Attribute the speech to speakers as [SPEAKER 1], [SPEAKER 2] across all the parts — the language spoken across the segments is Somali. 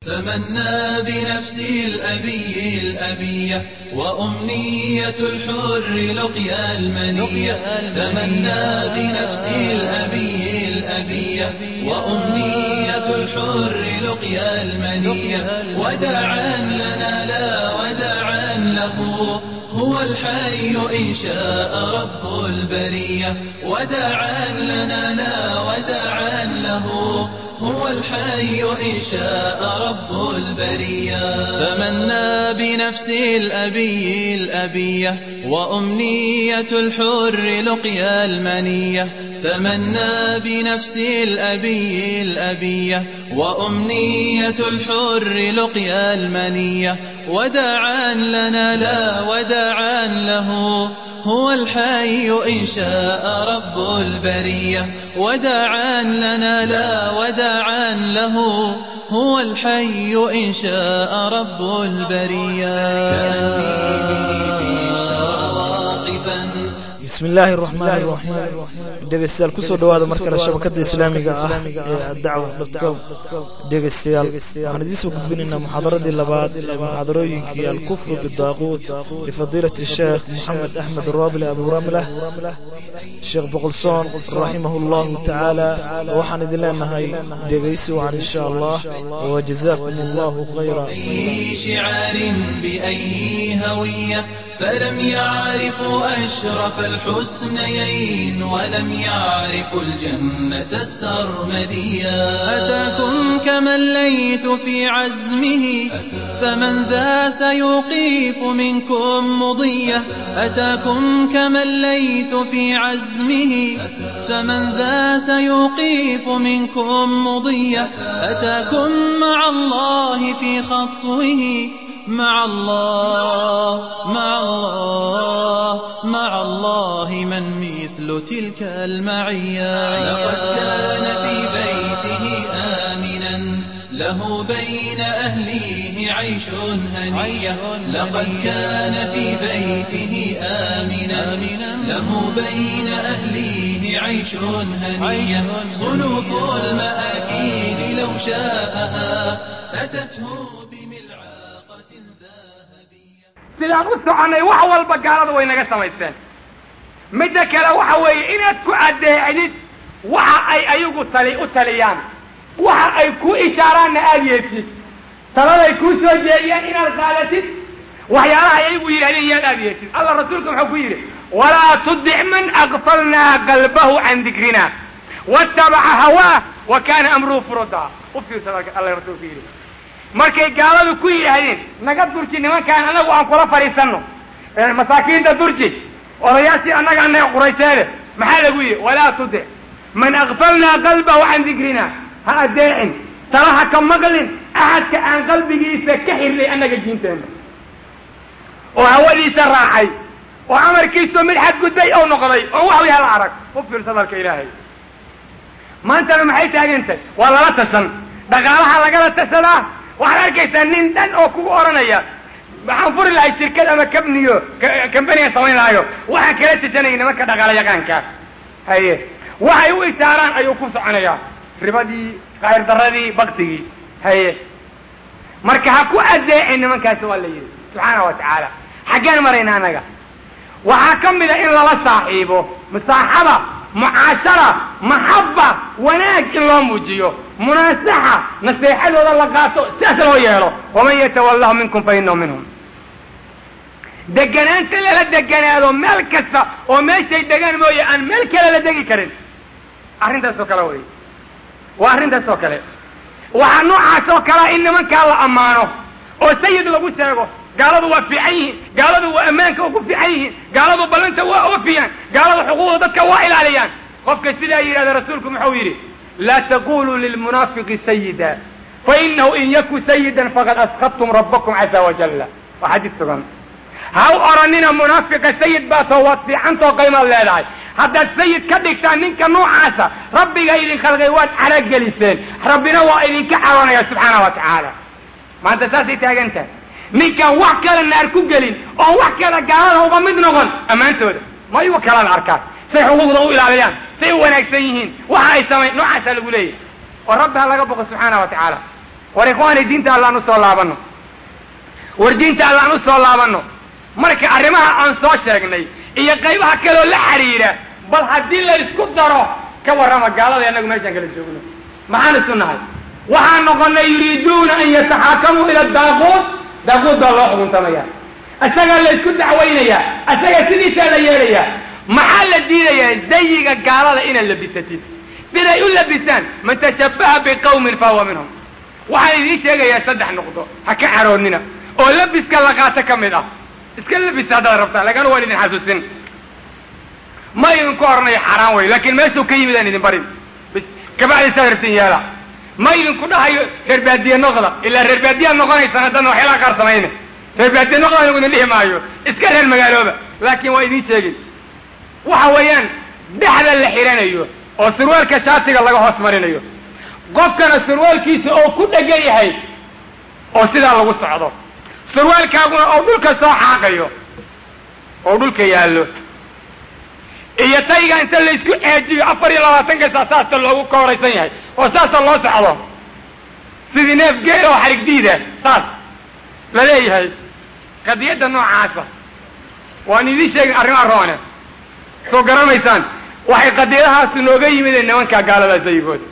[SPEAKER 1] تمنى بنفسي الأبي الأبية وأمنية الحر لقيا المنية تمنى بنفسي الأبي الأبية وأمنية الحر لقيا المنية وداعا لنا لا وداعا له هو الحي إن شاء رب البرية وداعا لنا لا وداعا له هو الحي إن شاء رب البرية تمنى بنفسي الأبي الأبية وأمنية الحر لقيا المنية تمنى بنفسي الأبي الأبية وأمنية الحر لقيا المنية وداعا لنا لا وداعا له هو الحي إن شاء رب البرية وداعا لنا لا وداعا له هو الحي إن شاء رب البرية كأني به في الشرى واقفا
[SPEAKER 2] bismi illaahi araxmaan iraxiim dhegeystayaal kusoo dhowaada mar kale shabakada islaamiga ah ee addacwa dotcom dhegeystayaal waxaan idiinsoo gudbinaynaa muxaadaradii labaad ee muxaadarooyinkii alkufru bidaaquud lifadiilati sheekh moxamed axmed raabile abuuramlah sheekh boqolsoon raximahu llahu tacaala waxaan idin leenahay dhegeysi wacan insha allah wajazaakum allahu khayra
[SPEAKER 1] شعار بأي هوية فلم يعرفوا أشرف الحسنيين ولم يعرفوا الجنة السرمدية أتاكم كما الليث في عزمه فمن ذا سيوقيف منكم مضية أتاكم كما الليث في عزمه فمن ذا سيوقيف منكم مضية أتاكم مع الله في خطوه مع الله مع الله مع الله من مثل تلك المعية لقد كان في بيته آمنا له بين أهليه عيش هنية لقد كان في بيته آمنا له بين أهليه عيش هنية صنوف المآكيل لو شاءها أتته بملعقة ذهبية
[SPEAKER 3] sidaan u soconnay wax walba gaalada way naga samaysteen midda kale waxa weeye inaad ku addeecdid waxa ay ayagu tali u taliyaan waxa ay ku ishaaraanna aada yeedsid taladay kuu soo jeediyaan inaad qaadatid waxyaalaha ayagu yidhahdeen yaad aada yeedsid allah rasuulka wuxuu ku yidhi walaa tudic man aqfalnaa qalbahu can dikrina wattabaca hawaah wa kaana amruhu furudaa u fiirsada alla rasuulku yidhi markay gaaladu ku yidhaahdeen naga durji nimankaan anagu aan kula fadhiisanno masaakiinta durji odayaashii annaga annaga qurayseede maxaa lagu yidhi walaa tudic man akfalnaa qalbahu can dikrina ha adeecin talaha ka maqlin axadka aan qalbigiisa ka xirnay annaga diinteenna oo hawadiisa raacay oo amarkiisu mid xadgudbay oo noqday oo wax way hala arag u fiirsa dalka ilaahay maantana maxay taagantahay waa lala tashan dhaqaalaha lagala tashadaa waxaad arkaysaa nin dhan oo kugu odhanaya waxaan furi lahay shirkad ama kabniyo kambaniga samayn lahayo waxaan kala tashanaya nimanka dhaqaala yaqaankaa haye waxay u ishaaraan ayuu ku soconayaa ribadii khayr daradii baktigii haye marka ha ku adeecin nimankaasi waa la yidhi subxaana wa tacaala xaggeen marayna annaga waxaa ka mid a in lala saaxiibo musaaxaba mucaashara maxaba wanaag in loo muujiyo munaasaxa naseexadooda la qaato sidaas loo yeelo waman yatawallahu minkum fa inahu minhum deganaanta lala deganaado meel kasta oo meeshay degaan mooye aan meel kale la degi karin arrintaas oo kale wey waa arrintaas oo kale waxaa noocaas oo kalea in nimankaa la ammaano oo sayid lagu sheego gaaladu waa fiican yihiin gaaladu waa ammaanka ugu fiican yihiin gaaladu ballanta waa oofiyaan gaaladu xuquuqda dadka waa ilaaliyaan qofka sidaa yidhahda rasuulku muxuu yidhi laa taquluu lilmunaafiqi sayida fainahu in yaku sayidan faqad asqadtum rabbakum caza wajalla waa xadiis sugan ha u odhanina munaafiqa sayid baa too waad fiicantoo qaymaad leedahay haddaad sayid ka dhigtaan ninka noocaasa rabbiga idin khalqay waad carageliseen rabbina waa idinka caroonaya subxaana wa tacaala maanta saasay taagan tahay ninkaan wax kale naar ku gelin oo wax kale gaalada uga mid noqon ammaantooda ma igu kalada arkaan say xuquuqda u ilaaliyaan say u wanaagsan yihiin waxa ay samayn noocaasaa lagu leeyahy oo rabbi ha laga boqo subxaana wa tacaala war ikhwaani diinta allaan usoo laabanno war diinta allaan usoo laabanno marka arrimaha aan soo sheegnay iyo qaybaha kaleoo la xidhiidha bal haddii la isku daro ka warrama gaalada annagu meeshaan kala joogno maxaan isu nahay waxaan noqonnay yuriiduuna an yataxaakamuu ila daaquud daaquud baa loo xukuntamaya isagaa la isku dacwaynayaa isaga sidiisaa la yeelayaa maxaa la diidayaa dayiga gaalada inaad labisatid siday u labisaan man tashabbaha biqawmin fahuwa minhum waxaan idiin sheegayaa saddex nuqdo ha ka caroonnina oo labiska la qaato ka mid ah iska labisa haddaad rabtaan lagana waan idin xasuusin ma idinku oranayo xaaraan wey laakiin meeshuu ka yimid aan idin barin bis kabacdi saad rabtin yeela ma idinku dhahayo reer baadiye noqda ilaa reer baadiyaad noqonaysaan haddana waxyaalaha qaar samayne reer baadiye noqda anigu idin dhihi maayo iska reer magaalooba laakiin waa idiin sheegin waxa weeyaan dhexda la xidhanayo oo surwaalka shaatiga laga hoos marinayo qofkana surwaalkiisa oo ku dhegan yahay oo sidaa lagu socdo surwaalkaaguna oo dhulka soo xaaqayo oo dhulka yaallo iyo tayga inta laysku eejiyo afar iyo labaatanka saa saasa loogu kooraysan yahay oo saasa loo socdo sidii neef geel oo xarig diida saas la leeyahay qadiyadda noocaasa waan idiin sheegin arrimaa roone soo garanaysaan waxay qadiyadahaasi nooga yimideen nimankaa gaaladaa sayigooda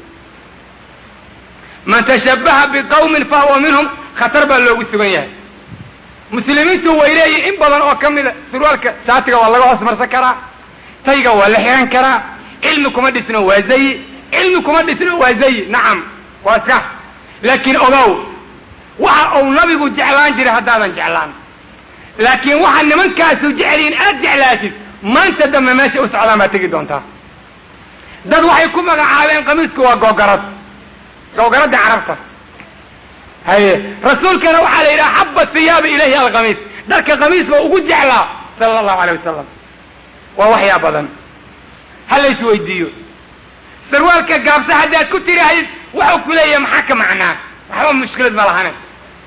[SPEAKER 3] man tashabbaha biqawmin fahuwa minhum khatar baa loogu sugan yahay muslimiintu way leeyihin in badan oo ka mida surwaalka shaatiga waa laga hoos marsan karaa tayga waa la xihan karaa cilmi kuma dhisno waa zayi cilmi kuma dhisno waa zayi nacam waa iska laakiin ogow waxa uu nabigu jeclaan jiray haddaadan jeclaan laakiin waxa nimankaasu jeceliin aad jeclaatid maanta dambe meesha u socdaan baad tegi doontaa dad waxay ku magacaabeen qamiisku waa googarad googaradda carabta haye rasuulkana waxaa la yidhaha xaba hiyaabi ilayhi alqamiis dharka qamiis ba ugu jeclaa sala allahu alay wasalam waa waxyaa badan ha la isweydiiyo sarwaalka gaabsa haddaad ku tirahayd waxuu ku leeyahay maxaa ka macnaa waxba mushkilad ma lahane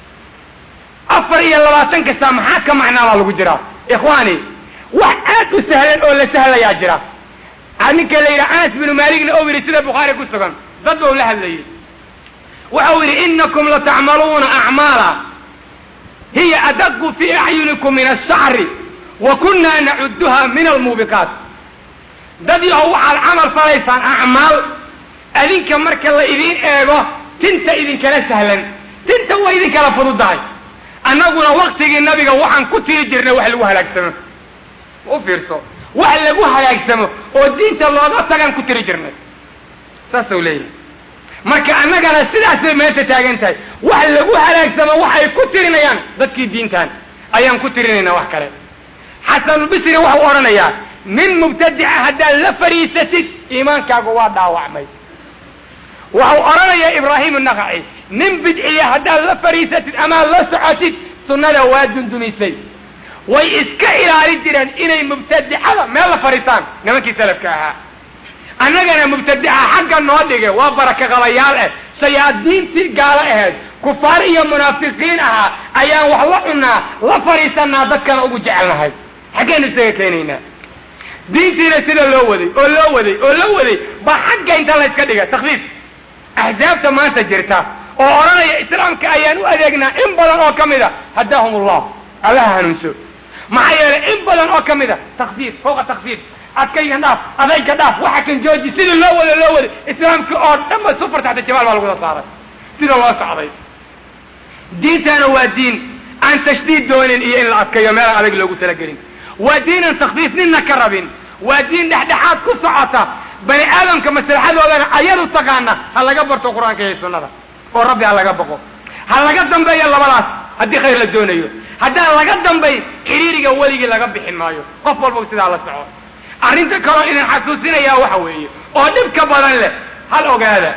[SPEAKER 3] afar iyo labaatan kasta maxaa ka macnaa baa lagu jiraa ikhwaani wax aad u sahlan oo la sahlayaa jira ninka la yidhaha anas binu maaligna ou yidhi sida bukhaari ku sugan dad bau la hadlayay waxau yidhi inakum latacmaluuna acmaala hiya adaqu fii acyunikum min ashacri wa kunna nacuduha min almuubiqaat dad yahow waxaad camal falaysaan acmaal adinka marka la idiin eego tinta idinkala sahlan tinta waa idinkala fududahay annaguna waktigii nabiga waxaan ku tiri jirnay wax lagu halaagsamo u fiirso wax lagu halaagsamo oo diinta looga tagaan ku tiri jirnay saasuu leeyahay marka annagana sidaasay meesha taagan tahay wax lagu halaagsamo waxay ku tirinayaan dadkii diintan ayaan ku tirinaynaa wax kale xasanulbisri waxau odhanayaa nin mubtadica haddaad la fadhiisatid iimaankaagu waa dhaawacmay waxau odhanayaa ibraahim naqaci nin bidciya haddaad la fadhiisatid amaad la socotid sunnada waa dundumisay way iska ilaalin jireen inay mubtadicada meel la fadhiistaan nimankii salafka ahaa annagana mubtadica xagga noo dhige waa baraka qabayaal ah shayaadiintii gaalo ahayd kufaar iyo munaafiqiin ahaa ayaan wax la cunaa la fadhiisanaa dadkana ugu jecelnahay xaggaynu isaga keenaynaa diintiina sida loo waday oo loo waday oo loo waday baa xagga inta layska dhiga takfiif axsaabta maanta jirta oo odhanaya islaamka ayaan u adeegnaa in badan oo ka mid a haddaahum allah allaha hanuunso maxaa yeelay in badan oo ka mid a takfiif fawqa takfiif adkayga dhaaf adayga dhaaf waxa kan jooji sida loo wada loo waday islaamka oo dhan ba sufar taxta jamaal baa laguda saaray sida loo socday diintana waa diin aan tashdiid doonin iyo in la adkayo meelaan adag loogu talagelin waa diinan takfiif ninna ka rabin waa diin dhexdhexaad ku socota bani aadamka maslaxadoodana ayadu taqaana ha laga barto qur-aanka iyo sunnada oo rabbi ha laga baqo ha laga dambeeyo labadaas haddii khayr la doonayo haddaan laga dambayn xiriiriga weligii laga bixin maayo qof walba sidaa la soco arrinta kaloo idin xasuusinayaa waxa weeye oo dhibka badan leh hal ogaada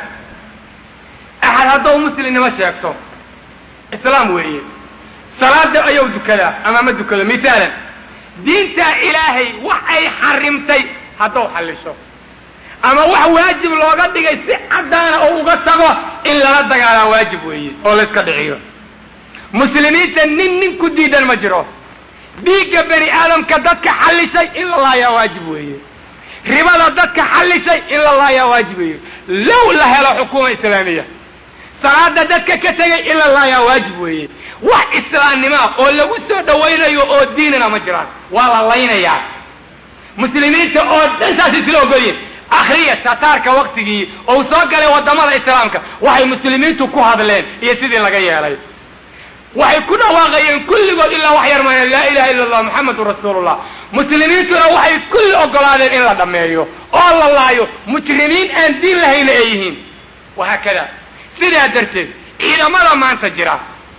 [SPEAKER 3] axad hadduu muslimnimo sheegto islaam weeye salaada ayuu dukadaa ama ma dukado misaalan diintaa ilaahay wax ay xarimtay hadduu xallisho ama wax waajib looga dhigay si caddaana oo uga tago in lala dagaalaa waajib weeye oo la iska dhiciyo muslimiinta nin nin ku diidan ma jiro dhiigga bani aadamka dadka xallishay in la laayaa waajib weeye ribada dadka xallishay in la laayaa waajib weeye low la helo xukuuma islaamiya salaada dadka ka tegay ila laayaa waajib weeye wax islaamnimaa oo lagu soo dhawaynayo oo diinana ma jiraan waa la laynayaa muslimiinta oo dhan saas isla ogolyihin akhriya tataarka waktigii ou soo galay waddamada islaamka waxay muslimiintu ku hadleen iyo sidii laga yeelay waxay ku dhawaaqayeen kulligood ilaa wax yar maayeen laa ilaha illa allah muxamedun rasuulullah muslimiintuna waxay kulli ogolaadeen in la dhammeeyo oo la laayo mujrimiin aan diin lahayna ay yihiin wahaakada sidaa darteed ciidamada maanta jira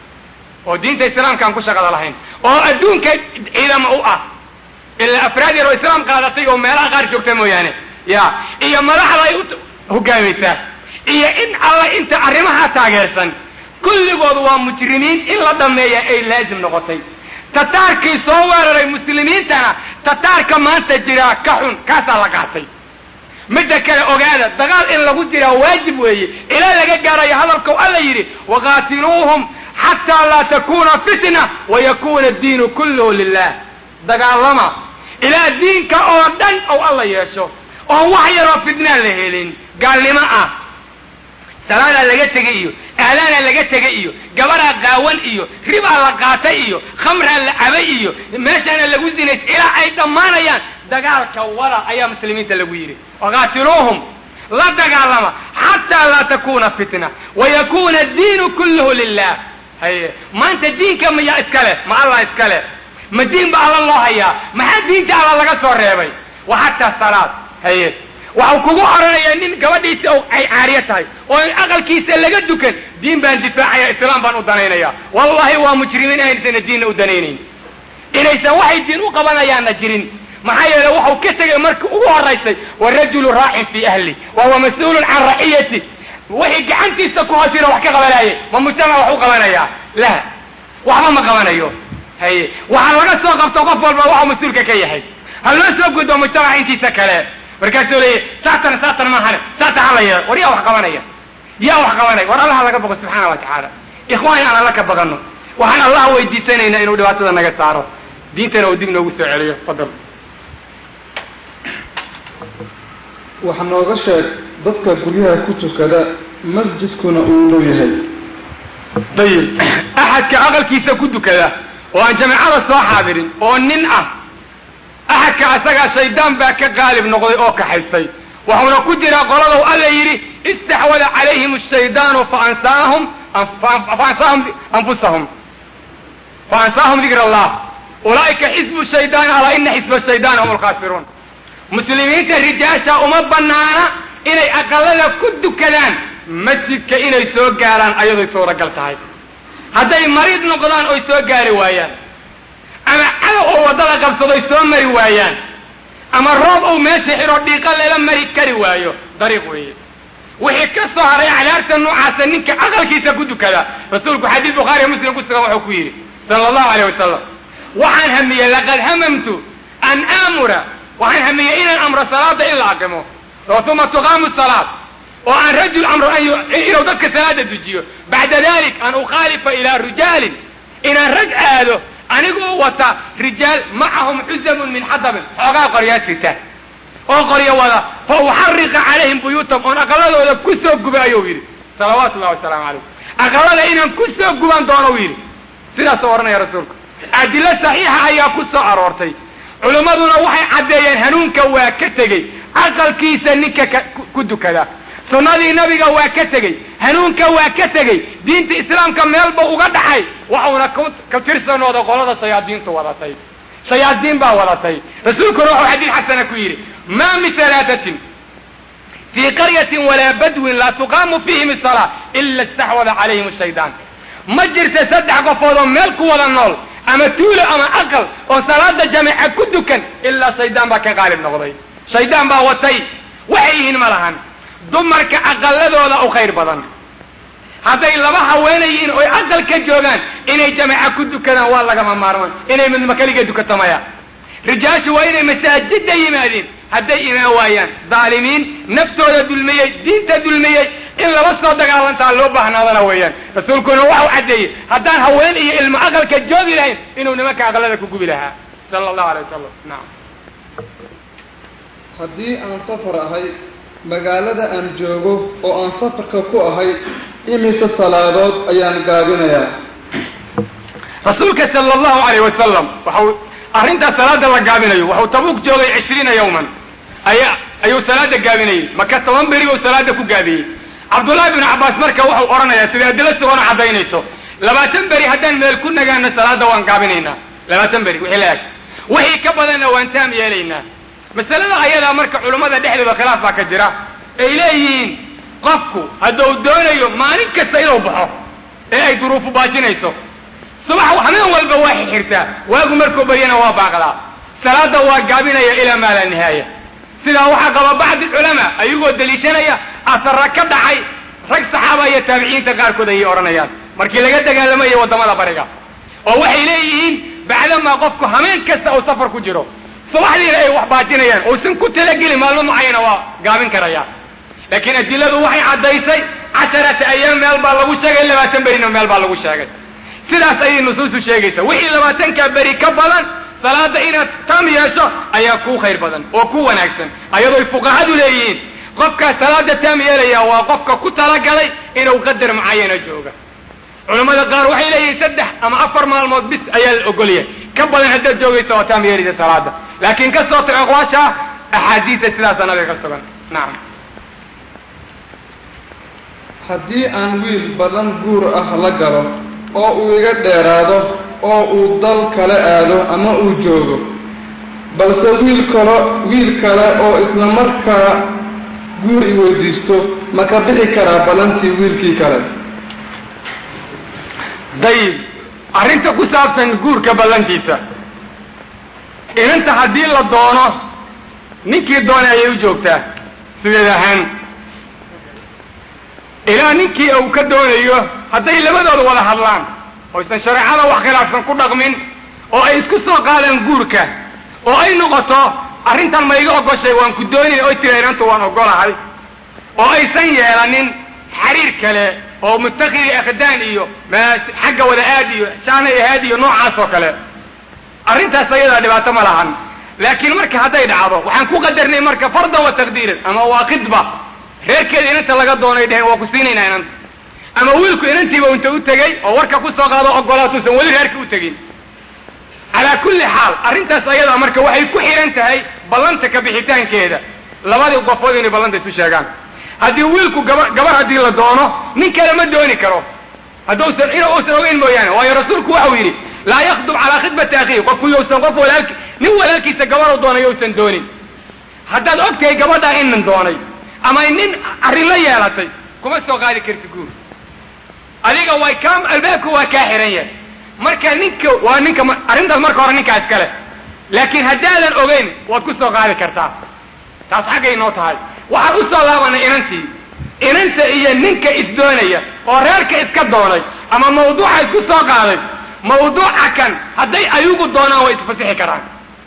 [SPEAKER 3] oo diinta islaamka aan ku shaqada lahayn oo adduunka ciidamo u ah ilaa afraad yar oo islaam qaadatay oo meelaha qaar joogta mooyaane ya iyo madaxda ay u hogaamaysaa iyo in alla inta arrimaha taageersan kulligood waa mujrimiin in la dhammeeya ay laazim noqotay tataarkii soo weeraray muslimiintana tataarka maanta jiraa ka xun kaasaa la qaatay midda kale ogaada dagaal in lagu jiraa waajib weeye ilaa laga gaarayo hadalkau alla yidhi waqaatiluuhum xataa laa takuna fitna wayakuna diinu kulluhu lilah dagaalama ilaa diinka oo dhan ou alla yeesho oon wax yaroo fitnaa la helin gaalnimo ah salaadaa laga tegay iyo aadaanaa laga tegay iyo gabaraa qaawan iyo ribaa la qaatay iyo khamraa la cabay iyo meeshaana lagu zinays ilaa ay dhammaanayaan dagaalka wada ayaa muslimiinta lagu yidhi waqaatiluuhum la dagaalama xataa laa takuna fitna wayakuna diinu kulluhu lilah haye maanta diinka miyaa iska leh ma allah iska leh ma diin ba alla loo hayaa maxaa diinta alla laga soo reebay wa xataa salaad haye waxau kugu oranayaa nin gabadhiisa ay caariyo tahay oo aqalkiisa laga dukan diin baan difaacaya islaam baan u danaynaya wallahi waa mujrimiin aynasana diinna u danaynayn inaysan waxay diin u qabanayaanna jirin maxaa yeele waxau ka tegay markii ugu horaysay warajulu raacin fii ahli wa huwa mas-uulun can raciyati wixii gacantiisa ku hoosina wax ka qabanaaye ma mujtamac wax u qabanayaa la waxba ma qabanayo haye waxaa laga soo qabto qof walba waxuu mas-uulka ka yahay ha loo soo gudbo mujtamaca intiisa kale markaasuu leeyahy saatan saatan maahane saatan hala yeelo war yaa wax qabanaya yaa wax qabanaya war allaha laga boqo subxaana wa tacaala ikhwaan aan alla ka baqano waxaan allah weydiisanaynaa inuu dhibaatada naga saaro diintana uu dib noogu soo celiyo fadal
[SPEAKER 4] wax nooga sheeg dadka guryaha ku tukada masjidkuna uu dhow yahay
[SPEAKER 3] dayib axadka aqalkiisa ku dukada oo aan jamacada soo xaadirin oo nin ah axadka asagaa shaydaan baa ka qaalib noqday oo kaxaystay wuxuuna ku jiraa qoladow alla yidhi istaxwada calayhim ashaydaanu faansaahum faansaahum anfusahum faansaahum dikr allah ulaa'ika xisbu shaydaan alaa ina xisba shaydaan hum alkhaasiruun muslimiinta rijaasha uma banaana inay aqalada ku dukadaan masjidka inay soo gaaraan ayadoy suuragal tahay hadday mariid noqdaan oy soo gaari waayaan ama cadow oo waddada qabsadoy soo mari waayaan ama roob ou meesha xidho dhiiqa lala mari kari waayo dariiq weeye wixii ka soo haray acdaarta noocaasa ninka aqalkiisa ku dukada rasuulku xadiis bukhaariya muslim ku sugan wuxuu ku yidhi sala allahu aleyh wasalam waxaan hamiyey laqad hamamtu an aamura waxaan hamiyey inaan amro salaada in la aqimo oo uma tuqaamu salaad oo aan rajul amro inuu dadka salaada dujiyo bacda dalik an ukhaalifa ilaa rijaalin inaan rag aado anigoo wata rijaal macahum xusabun min xadabin xoogaa qoryaa sita oo qoryo wada fa uxariqa calayhim buyuutahum oon aqaladooda ku soo guba ayuu yidhi salawaatu ullahi wasalaamu calayh aqalada inaan ku soo guban doonou yidhi sidaasuu odhanaya rasuulku adilo saxiixa ayaa ku soo aroortay culimmaduna waxay caddeeyeen hanuunka waa ka tegey aqalkiisa ninka ku dukada sunnadii nabiga waa ka tegey hanuunka waa ka tegey diinta islaamka meelba uga dhaxay waxuuna ka tirsanooda qolada shayaadiintu wadatay shayaadiin baa wadatay rasuulkuna wuxuu xadiid xasana ku yidhi maa min halaatatin fii qaryatin walaa badwin laa tuqaamu fiihim isalaa ila istaxwada calayhim shaydaan ma jirta saddex qofood oo meel ku wada nool ama tuulo ama aqal oo salaada jamaca ku dukan ilaa shaydaan baa ka qaalib noqday shaydaan baa watay waxay yihiin ma lahan dumarka aqaladooda u khayr badan hadday laba haweenayiin oy aqal ka joogaan inay jamaca ku dukadaan waa lagama maarmaan inay midnimo keliga dukato maya rijaashu waa inay masaajidda yimaadeen hadday imaan waayaan daalimiin naftooda dulmiyey diinta dulmiyey in lala soo dagaalantaa loo baahnaadana weeyaan rasuulkuna waxau caddeeyey haddaan haween iyo ilmo aqalka joogi lahayn inuu nimanka aqalada ku gubi lahaa sala allahu alay wasalam nacam
[SPEAKER 4] haddii aan safar ahay magaalada aan joogo oo aan safarka ku ahay imise salaadood ayaan gaabinayaa
[SPEAKER 3] rasuulka sala allahu alayh wasalam waxau arrintaas salaada la gaabinayo wuxuu tabuuk joogay cishriina yowman aya ayuu salaada gaabinayey maka toban beri buu salaada ku gaabiyey cabdullaahi binu cabbaas marka wuxuu odhanayaa sida adilo sugoona caddaynayso labaatan beri haddaan meel ku nagaano salaada waan gaabinaynaa labaatan beri wixii la eg wixii ka badanna waan taam yeelaynaa masalada ayadaa marka culummada dhexdooda khilaaf baa ka jira ay leeyihiin qofku hadduu doonayo maalin kasta inuu baxo ee ay duruufu baajinayso subax habeen walba waa xirxirtaa waagu markuu baryana waa baaqdaa salaada waa gaabinaya ilaa maa laa nihaaya sidaa waxaa qaba bacdi culamaa ayagoo deliishanaya asara ka dhacay rag saxaaba iyo taabiciinta qaarkood ayay odhanayaan markii laga dagaalamayo waddamada bariga oo waxay leeyihiin bacdamaa qofku hameen kasta uu safar ku jiro subaxdiina ay wax baajinayaan uusan ku talagelin maalmo mucayana waa gaabin karaya laakiin adiladu waxay caddaysay casharata ayaam meel baa lagu sheegay labaatan berina meel baa lagu sheegay sidaas ayay nusuusu sheegaysa wixii labaatankaa beri ka badan salaada inaad tam yeesho ayaa kuu khayr badan oo ku wanaagsan ayadooy fuqahadu leeyihiin qofkaa salaada taam yeelaya waa qofka ku talagalay inuu qadar mucayana jooga culammada qaar waxay leeyihiin saddex ama afar maalmood bis ayaa la ogolyahay ka badan haddaad joogaysa waa taam yeelisa salaada laakiin ka soo tago aqwaasha axaadiista sidaasa nabiga ka sugan nacam
[SPEAKER 4] haddii aan wiil badan guur ah la galo oo uu iga dheeraado oo uu dal kale aado ama uu joogo balse wiil kalo wiil kale oo isla markaa guur i weydiisto ma ka bixi karaa ballantii wiilkii kale
[SPEAKER 3] dayib arrinta ku saabsan guurka ballantiisa inanta haddii la doono ninkii doonay ayay u joogtaa sideed ahaan ilaa ninkii uu ka doonayo hadday labadooda wada hadlaan oo aysan shareecada wax khilaafsan ku dhaqmin oo ay isku soo qaadaan guurka oo ay noqoto arrintan ma iga ogoshay waan ku doonina oy tira inantu waan ogolahay oo aysan yeelanin xariir kale oo mutakidi akhdaan iyo xagga wada aad iyo shaanay ahaad iyo noocaas oo kale arrintaas ayadaa dhibaato ma lahan laakiin marka hadday dhacdo waxaan ku qadarnay marka fardan wa taqdiiran ama waa khidba reerkeeda inanta laga doonay dheheen waa ku siinaynaa inanta ama wiilku inantiiba inta u tegey oo warka ku soo qaado ogolaatuusan weli reerka u tegin calaa kulli xaal arrintaas ayadaa marka waxay ku xihan tahay ballanta ka bixitaankeeda labadii qofood inay ballanta isu sheegaan haddii wiilku gaba gabar haddii la doono nin kale ma dooni karo hadduusan in uusan ogeyn mooyaane waayo rasuulku waxau yidhi laa yakdub calaa khidbati akhiih qofku yousan qof walaalki nin walaalkiisa gabaruu doonay yousan doonin haddaad og tahay gabadhaa in nin doonay ama nin arrin la yeelatay kuma soo qaadi karti guur adiga way kaa albaabka waa kaa xihan yahay marka ninka waa ninka arrintaas marka hore ninkaa iskale laakiin haddaadan ogeyn waad ku soo qaadi kartaa taas xaggay noo tahay waxaan u soo laabanay inantii inanta iyo ninka isdoonaya oo reerka iska doonay ama mawduuca isku soo qaaday mawduuca kan hadday ayugu doonaan way isfasixi karaan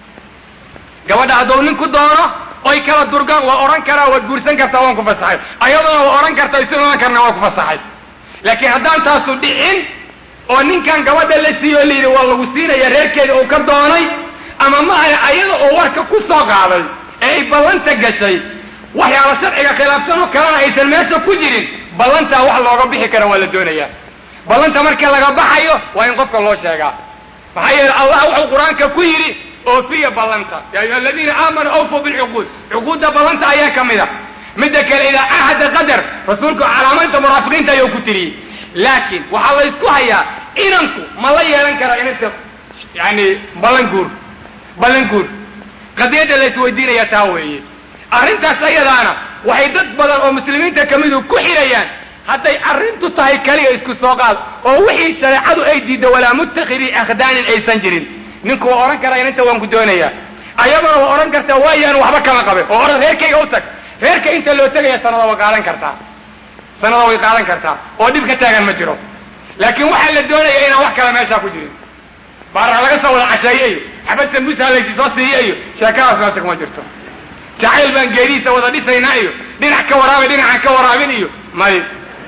[SPEAKER 3] gabadha hadduu ninku doono oy kala durgaan waa odhan karaa waad guursan kartaa waan ku fasaxay ayaduna waa odhan kartaa isu imaan karna waan ku fasaxay laakiin haddaan taasu dhicin oo ninkan gabadha la siiyo o layidhi waa lagu siinaya reerkeeda uu ka doonay ama ma aha ayada oo warka ku soo qaaday ee ay ballanta gashay waxyaala sharciga khilaafsan oo kalena aysan meesha ku jirin ballantaa wax looga bixi kara waa la doonayaa ballanta marka laga baxayo waa in qofka loo sheegaa maxaa yeele allah wuxuu qur-aanka ku yidhi oofiya ballanta ya ayuha aladiina aamanuu awfuu bilcuquud cuquudda ballanta ayaa ka mid a midda kale idaa ahada qadar rasuulku calaamaynta munaafiqiinta ayuu ku tiriyey laakiin waxaa la ysku hayaa inanku ma la yeelan karaa inanta yani ballan guur ballan guur qadiyadda la isweydiinaya taa weeye arrintaas ayadaana waxay dad badan oo muslimiinta ka midu ku xidhayaan hadday arrintu tahay kaliya isku soo qaad oo wixii shareecadu ay diiddo walaa muttakhidii akhdaanin aysan jirin ninku waa odhan karaa inanta waan ku doonayaa ayaduna waa odhan kartaa waayaan waxba kama qabe oo odhan reerkayga u tag reerka inta loo tegaya sanada way qaadan kartaa sanada way qaadan kartaa oo dhib ka taagan ma jiro laakiin waxaa la doonaya inaan wax kale meeshaa ku jirin baara laga soo wada casheeye iyo xabad sambuusa laysi soo siiye iyo sheekadaas meesha kuma jirto jacayl baan geedihiisa wada dhisaynaa iyo dhinac ka waraabay dhinacaan ka waraabin iyo may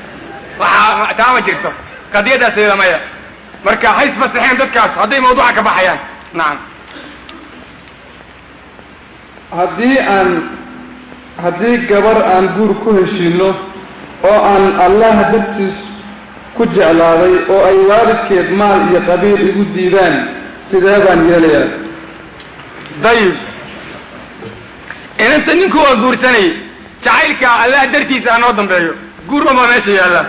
[SPEAKER 3] waxaa taa ma jirto qadiyadaas iyada maya marka hays fasaxeen dadkaas hadday mawduuca ka baxayaan nacam
[SPEAKER 4] haddii aan haddii gabar aan guur ku heshiinno oo aan allah dartiis ku jeclaaday oo ay waalidkeed maal iyo qabiil igu diidaan sidee baan yeelayaa
[SPEAKER 3] dayib inanta ninku waa guursanayay jacaylka allah dartiisa ha noo dambeeyo guur unbaa meesha yaalla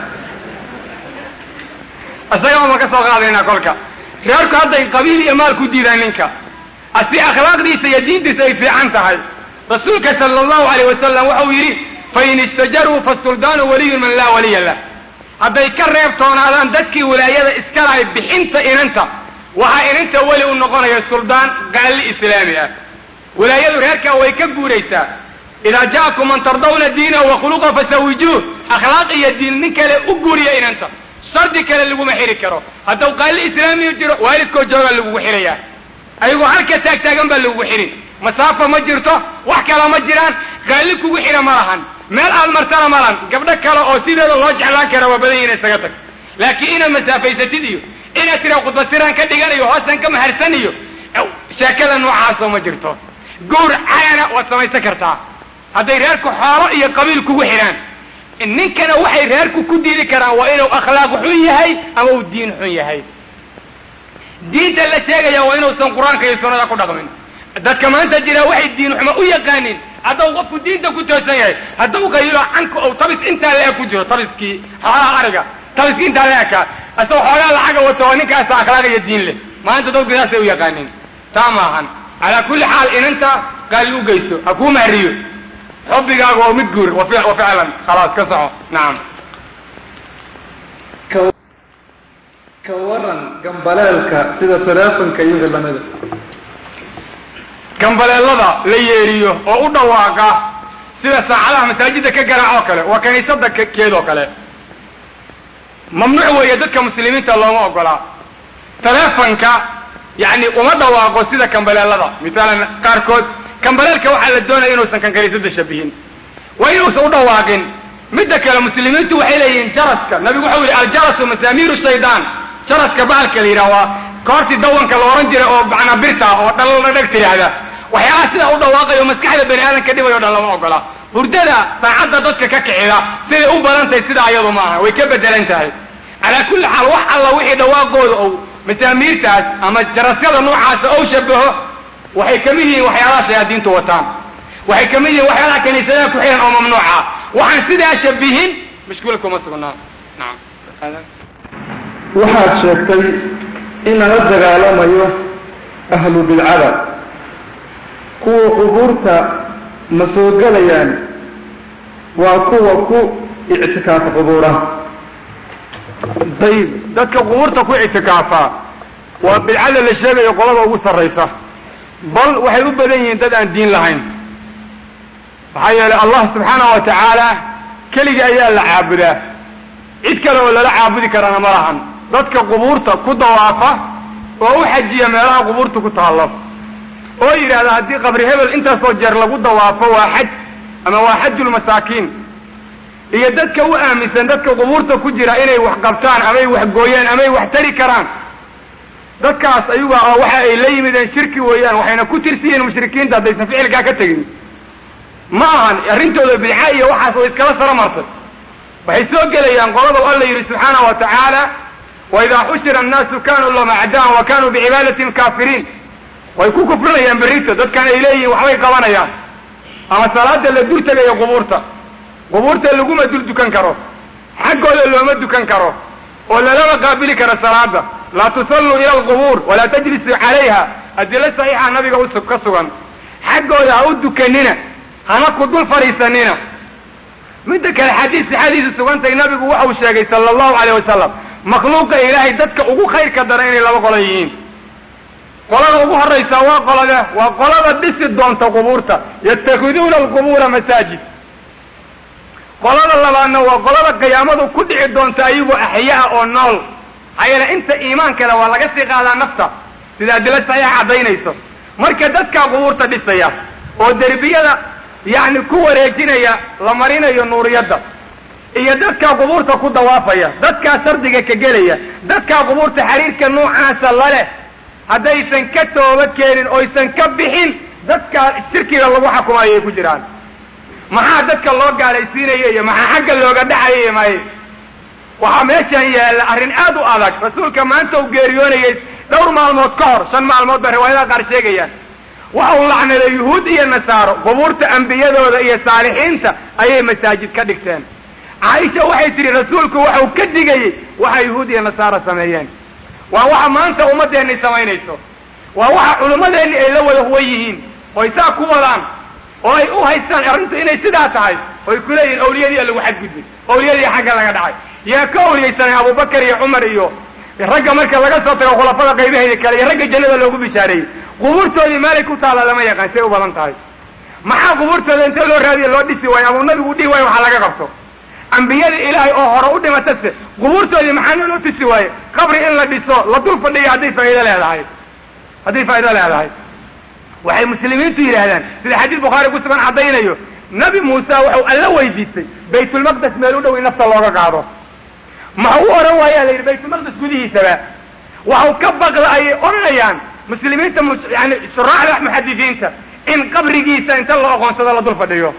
[SPEAKER 3] isaga ma ka soo qaadaynaa kolka reerku hadday qabiil iyo maal ku diidaan ninka asi akhlaaqdiisa iyo diintiisa ay fiican tahay rasuulka sala allahu alayh wasalam waxau yidhi fain istajaruu fasuldaanu waliyun man laa waliya lah hadday ka reebtoonaadaan dadkii wilaayada iska lahay bixinta inanta waxaa inanta weli u noqonaya suldaan gaalli islaami ah wilaayadu reerkaa way ka guuraysaa idaa ja'akum man tardawna diinahu wa khuluqa fasawijuuh akhlaaq iyo diin nin kale u guuriya inanta shardi kale laguma xiri karo haddau qaalli islaamiyu jiro waalidkoo joogaa lagugu xirayaa ayagoo halka taagtaagan baa lagugu xirin masaafa ma jirto wax kala ma jiraan qaalli kugu xira ma lahan meel aad martana ma lahan gabdho kale oo sideeda loo jeclaan kara waa badan yihin isaga tag laakiin inaad masaafaysatid iyo inaad tira khudbasiraan ka dhiganayo hoosaan ka maharsan iyo sheekada noocaasoo ma jirto gowr cayana waad samaysan kartaa hadday reerku xoolo iyo qabiil kugu xidhaan ninkana waxay reerku ku diidi karaan waa inuu akhlaaq xun yahay ama uu diin xun yahay diinta la sheegaya waa inuusan qur-aanka iyo sunnada ku dhaqmin dadka maanta jira waxay diin xumo u yaqaanin haddau qofku diinta ku toosan yahay haddau qayilo canku ou tabis intaa la-eg ku jiro tabiskii xoolaha ariga tabiskii intaa la ekaa asagoo xoogaa lacaga wato waa ninkaasa akhlaaq iyo diin leh maanta dadku sidaasay u yaqaanin taa maahan calaa kulli xaal inanta qaali u geyso ha kuu mahriyo xubbigaaga oo mid guur wa ficlan khalaas ka soco nacam
[SPEAKER 4] ka waran gambaleelka sida teleefonka iyo wixii lamida
[SPEAKER 3] gambaleelada la yeeriyo oo u dhawaaqa sida saacadaha masaajidda ka garaac oo kale waa kaniisada keedoo kale mamnuuc weeye dadka muslimiinta looma ogolaa teleefonka yani uma dhawaaqo sida kambaleelada misaalan qaarkood kambaleelka waxaa la doonaya inuusan kan kaniisada shabihin waa inuusan u dhawaaqin midda kale muslimiintu waxay leeyihiin jaraska nabigu waxau yidhi aljarasu masaamiiru shaydaan jaraska bahalka la yidhaha waa koortii dawanka la ohan jiray oo macnaa birta oo dhaldhag tidhaahda waxyaalaha sidaa u dhawaaqayo maskaxda bani aadamka dhibay o dhan lama ogola hurdada saacadda dadka ka kicida siday u badan tahay sidaa ayadu maaha way ka bedelan tahay calaa kulli xaal wax alla wixii dhawaaqooda ou masaamiirtaas ama jarasyada noocaasa ou shabaho waxay kamid yihiin waxyaalaha shayaadiintu wataan waxay kamid yihiin waxyaalaha kaniisadaha ku xihan oo mamnuuca waxaan sidaa shabihin mashkuula kuma sugnaa nacam
[SPEAKER 4] waxaad sheegtay in lala dagaalamayo ahlu bidcada kuwa qubuurta ma soo gelayaan waa kuwa ku ictikaafa qubuura
[SPEAKER 3] dayib dadka qubuurta ku ictikaafa waa bidcada la sheegayo qolada ugu sarraysa bal waxay u badan yihiin dad aan diin lahayn maxaa yeelay allah subxaanahu wa tacaala keligii ayaa la caabudaa cid kale oo lala caabudi karana ma lahan dadka qubuurta ku dawaafa oo u xajiya meelaha qubuurta ku taallo oo yidhaahda haddii qabri hebel intaasoo jeer lagu dawaafo waa xaj ama waa xajulmasaakiin iyo dadka u aaminsan dadka qubuurta ku jira inay wax qabtaan amay wax gooyaan amay wax tari karaan dadkaas ayuga oo waxa ay la yimideen shirki weeyaan waxayna ku tirsiyiin mushrikiinta haddaysan ficilkaa ka tegin ma ahan arrintooda bidca iyo waxaas way iskala saro martay waxay soo gelayaan qolada alla yidhi subxaanahu wa tacaala waidaa xushira annaasu kanuu lahum acdaan wa kanuu bicibaadatin kaafiriin way ku kufrinayaan berrito dadkan ay leeyihiin waxbay qabanayaan ama salaada la dur tegayo qubuurta qubuurta laguma dul dukan karo xaggooda looma dukan karo oo lalama qaabili karo salaada laa tusalluu ila alqubuur walaa tajlisuu calayha adilo saxiixa nabiga us ka sugan xaggooda ha u dukanina hana ku dul fadhiisanina midda kale xadiis sixadiisa sugantay nabigu waxau sheegay sala allahu alayh wasalam makhluuqa ilaahay dadka ugu khayrka daran inay laba qolo yihiin qolada ugu horraysa waa qolade waa qolada dhisi doonta qubuurta yatakhiduuna alqubuura masaajid qolada labaadna waa qolada qiyaamadu ku dhici doonta ayagoo axyaa oo nool maxaa yeele inta iimaankale waa laga sii qaadaa nafta sida adilo saxiixa caddaynayso marka dadkaa qubuurta dhisaya oo derbiyada yacni ku wareejinaya la marinayo nuuriyadda iyo dadkaa qubuurta ku dawaafaya dadkaa shardiga ka gelaya dadkaa qubuurta xiriirka noocaasa laleh haddaysan ka toobad keenin oysan ka bixin dadkaa shirkiga lagu xukumayo ay ku jiraan maxaa dadka loo gaalaysiinaya iyo maxaa xagga looga dhacaya iyo may waxaa meeshan yaalla arrin aad u adag rasuulka maanta uu geeriyoonayay dhowr maalmood ka hor shan maalmood ba riwaayadaha qaar sheegayaan waxa uu lacnaday yuhuud iyo nasaaro qubuurta ambiyadooda iyo saalixiinta ayay masaajid ka dhigteen caaisha waxay tidhi rasuulku waxau ka digayey waxa yuhuud iyo nasaaro sameeyeen waa waxa maanta ummaddeenni samaynayso waa waxa culimmadeenni ay la wada huwan yihiin oy saa ku wadaan oo ay u haystaan arrintu inay sidaa tahay oy ku leeyihin awliyadii lagu xadgudbay awliyadii xagga laga dhacay yaa ka awliyaysanay abubakar iyo cumar iyo ragga marka laga soo tago khulafada qaybaheeda kale iyo ragga jannada loogu bishaareeyey qubuurtoodii meelay ku taalla lama yaqaan say u badan tahay maxaa qubuurtooda inta loo raadiya loo dhisi waayo ama nabigu dhihi waayo waxaa laga qabto ambiyadii ilaahay oo hore u dhimatase qubuurtoodii maxaa loo tusi waaye qabri in la dhiso la dul fadhiyo hadday faa'iido leedahay hadday faa'iido leedahay waxay muslimiintu yidhaahdaan sida xadiis bukhaari ku sugan caddaynayo nabi muuse wuxuu alla weydiistay baytulmaqdes meel u dhow in nafta looga qaado maxau u odhan waayaa la yidhi baytulmaqdes gudihiisaba waxau ka baqda ayay odhanayaan muslimiinta yani shuraaxda muxadisiinta in qabrigiisa inta la oqoonsado la dul fadhiyo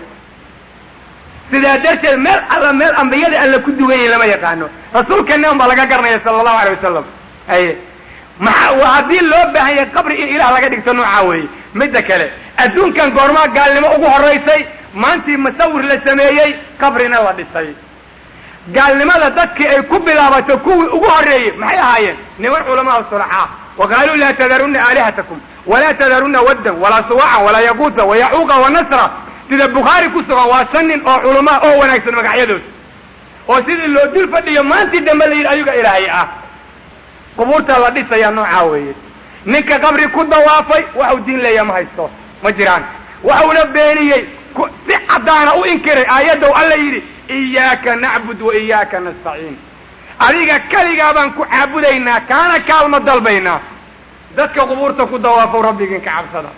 [SPEAKER 3] sidaa darteed meel alla meel ambiyada alla ku dugan yihin lama yaqaano rasuulkeena un baa laga garanaya sala allahu alay wasalam aye maa waa haddii loo baahan yahay qabri in ilaah laga dhigto noocaa weeye midda kale adduunkan goormaa gaalnimo ugu horaysay maantii musawir la sameeyey qabrina la dhisay gaalnimada dadkii ay ku bilaabato kuwii ugu horreeyey maxay ahaayeen niman culamaa sulaxaa wa qaaluu laa tadarunna aalihatakum walaa tadarunna waddan walaa suwacan walaa yaquuta wayacuuqa wanasra sida bukhaari ku sugan waa shan nin oo culamaa oo wanaagsan magacyadood oo sidii loo dul fadhiyo maantii dambe la yidhi ayuga ilaahay ah qubuurta la dhisayaa noocaa weeye ninka qabri ku dawaafay waxau diin leeya ma haysto ma jiraan waxauna beeniyey si caddaana u inkiray aayaddow alla yidhi iyaaka nacbud wa iyaaka nastaciin adiga keligaa baan ku caabudaynaa kaana kaalma dalbaynaa dadka qubuurta ku dawaafow rabbigiin ka cabsada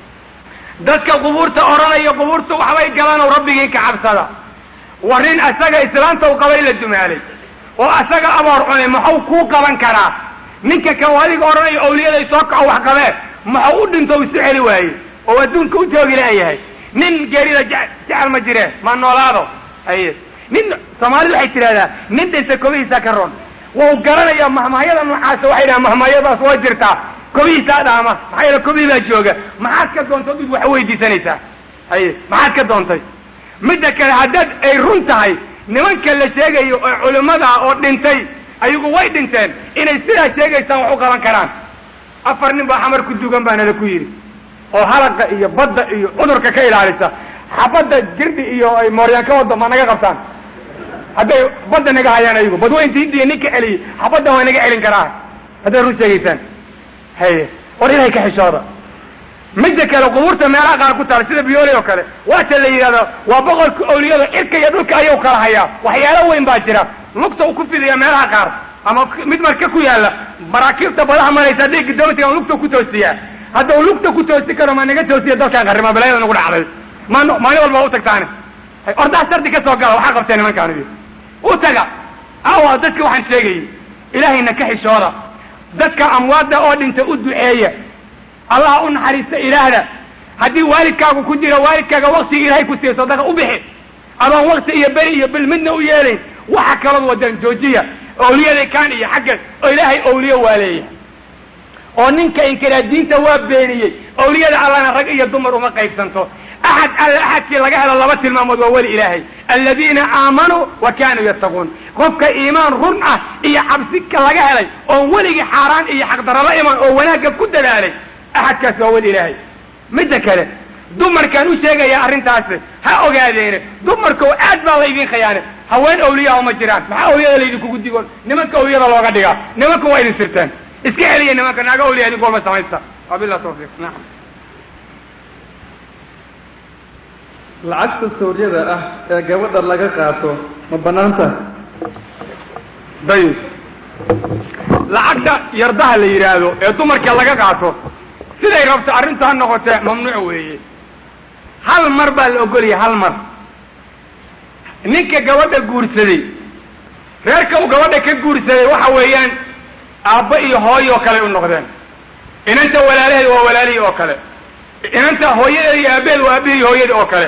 [SPEAKER 3] dadka qubuurta odhanaya qubuurta waxbay galanow rabbigiin ka cabsada war nin asaga islaanta u qabay la dumaalay oo asaga aboor cunay maxau kuu qaban karaa ninka kan adiga odhanayo awliyaday soo kaco wax qabee maxau u dhinto isu celi waaye oo adduunka u joogi laayahay nin geerida jecel ma jireen ma noolaado haye nin soomaalidu waxay tidhahdaa nin dhinta kobihiisa ka ron wau garanaya mahmahyada noocaasa waxay dhahaan mahmahyadaas waa jirtaa kobihiisaa dhaama maxaa yeele kobihii baa jooga maxaad ka doontay did wax weydiisanaysaa haye maxaad ka doontay midda kale haddaad ay run tahay nimanka la sheegayo oo culimmada oo dhintay ayagu way dhinteen inay sidaa sheegaysaan wax u qaban karaan afar nin baa xamar ku dugan baa nala ku yidhi oo halaqa iyo badda iyo cudurka ka ilaalisa xabadda girdhi iyo ay mooryaan ka wado ma naga qabtaan hadday badda naga hayaan ayagu badweynta hindiya ninka celiyey xabaddan waa naga celin karaa hadday run sheegaysaan haye war ilahay ka xishooda midda kale qubuurta meelaha qaar ku taala sida biyooli oo kale waata la yidhahdo waa boqolka awliyada cirka iyo dhulka ayuu kala hayaa waxyaalo weyn baa jira lugta uu ku fidiya meelaha qaar ama mid marka ku yaalla maraakiibta badaha maraysa hadday gidoomatigan lugta ku toosiyaa hadda uu lugta ku toosi karo ma naga toosiya dalkaan qarrima balaayada nagu dhacday maan maalin walba u tagtaane ordaha sardi ka soo gala waxaa qabtee nimankaanidi u taga awa dadka waxaan sheegayay ilaahayna ka xishooda dadka amwaadda oo dhinta u duceeya allah u naxariista ilaahda haddii waalidkaagu ku jiro waalidkaaga waktiga ilaahay ku siiya sadaqa u bixi adoon wakti iyo beri iyo bil midna u yeelayn waxa kalood wadaan joojiya awliyaday kaan iyo xagga oo ilaahay awliye waa leeyahay oo ninka inkiraa diinta waa beeniyey awliyada allana rag iyo dumar uma qaybsanto axad alle axadkii laga helo laba tilmaamood waa weli ilaahay aladiina aamanuu wa kaanuu yattaquun qofka iimaan run ah iyo cabsika laga helay oon weligii xaaraan iyo xaqdarala iman oo wanaagga ku dadaalay axadkaas waa weli ilaahay midda kale dumarkaan u sheegayaa arrintaasi ha ogaadeene dumarkoo aad baa laydin khiyaane haween awliyaha ma jiraan maxaa awliyada laydinkugu digoon nimanka awliyada looga dhigaa nimanka waa idin sirteen iska celiya nimanka naaga awliya idinku walba samaysta wabilah tawfiiq nacam
[SPEAKER 4] lacagta sawryada ah ee gabadha laga qaato ma bannaanta
[SPEAKER 3] dayib lacagta yardaha la yidhaahdo ee dumarka laga qaato siday rabto arrintu ha noqotee mamnuuc weeye hal mar baa la ogolaya hal mar ninka gabadha guursaday reerka uu gabadha ka guursaday waxa weeyaan aabba iyo hooyo oo kale u noqdeen inanta walaalaheed waa walaalihii oo kale inanta hooyadeed iyo aabbaheed waa aabihii hooyadii oo kale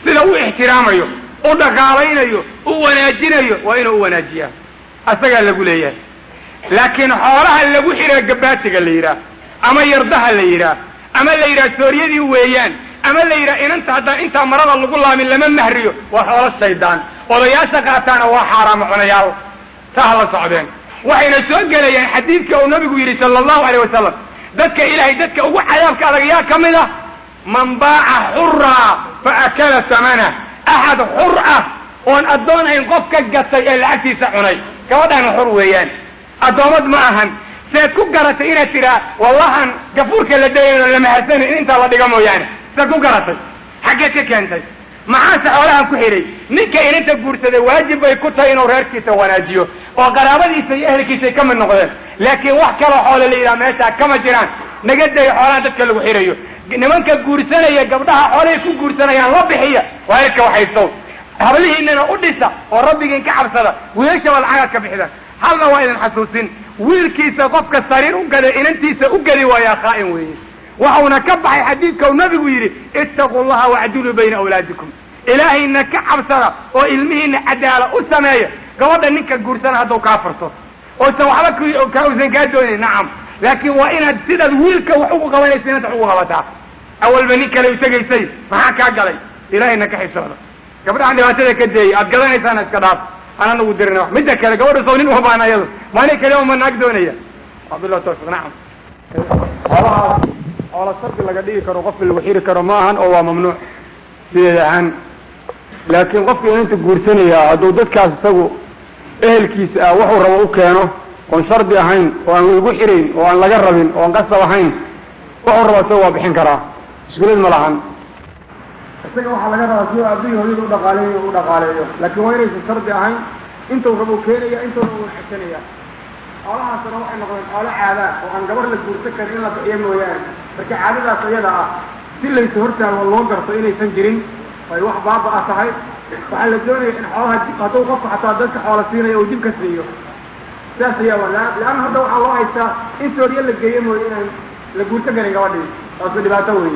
[SPEAKER 3] sida u ixtiraamayo u dhaqaalaynayo u wanaajinayo waa inuu u wanaajiyaa asagaa lagu leeyahay laakiin xoolaha lagu xidhaa gabaatiga la yidhaah ama yardaha la yidhaah ama la yidhaha sooryadii weeyaan ama la yidhaha inanta haddaan intaa marada lagu laamin lama mahriyo waa xoolo shaydaan odayaasha qaataana waa xaaraamo cunayaal ta ha la socdeen waxayna soo gelayaan xadiidka uu nabigu yidhi sala allahu aleyh wasalam dadka ilaahay dadka ugu cadaabka adag yaa ka mid ah man baaca xuraa fa akala samana axad xur ah oon addoon ayn qof ka gatay ee lacagtiisa cunay gabadhaana xur weeyaan addoomad ma ahan seed ku garatay inaad tidhaa wallahan gafuurka la dayayno lama hasanin in intaa la dhiga mooyaane seed ku garatay xaggeed ka keentay maxaase xoolahan ku xidhay ninka inanta guursaday waajib bay ku tahay inuu reerkiisa wanaajiyo oo qaraabadiisa iyo ehelkiisay ka mid noqdeen laakiin wax kaloo xoole la yidhaha meeshaa kama jiraan naga day xoolahan dadka lagu xidhayo nimanka guursanaya gabdhaha xoolahay ku guursanayaan la bixiya waa erka waxaysow hablihiinana u dhisa oo rabbigiin ka cabsada wiilashaba lacagaad ka bixida halna waa idin xasuusin wiilkiisa qofka sariir u gaday inantiisa u gadi waayaa khaa'in weeye waxauna ka baxay xadiidka uu nabigu yidhi ittaquu llaha wacdiluu bayna awlaadikum ilaahayna ka cabsada oo ilmihiina cadaala u sameeya gabadha ninka guursana hadduu kaa furto oysan waxba kausan kaa doonayn nacam laakiin waa inaad sidaad wiilka wax ugu qabanaysa inanta wax ugu qabataa awalba nin kale u tegaysay maxaa kaa galay ilaahayna ka xisooda gabdhahan dhibaatada ka deeyay aad gadanaysaana iska dhaaf aan anagu dirina midda kale gabadha sow nin uma baana iyadu maalin kale uma naag doonaya wabillahi tawfiq nacam xoolahaas xoola shardi laga dhigi karo qofki lagu xiri karo ma ahan oo waa mamnuuc sideed ahaan laakiin qofka inanta guursanayaa hadduu dadkaas isagu ehelkiisa ah wuxuu rabo u keeno oon shardi ahayn oo aan lagu xirayn oo aan laga rabin oo aan qasab ahayn wuxuu rabo isaga waa bixin karaa mushkilad ma lahan isaga waxaa laga rabaa si aabihii hooyada u dhaqaaleeyo u dhaqaaleeyo laakiin waa inaysan shardi ahayn intuu rabo keenaya intuuna u xesanaya xoolahaasna waxay noqdeen xoolo caadaa oo aan gabar la guursan karin in la bixiyo mooyaane marka caadadaas iyada ah si laysa hortaago loo garto inaysan jirin ay wax baaba-a tahay waxaa la doonaya in xoolaha hadduu qofku xataa dadka xoola siinaya uu dib ka siiyo saas ayaa leanna hadda waxaa loo haystaa in sooriye la geeyo mooye inaan la guursan karin gabadhii taasu dhibaato weeye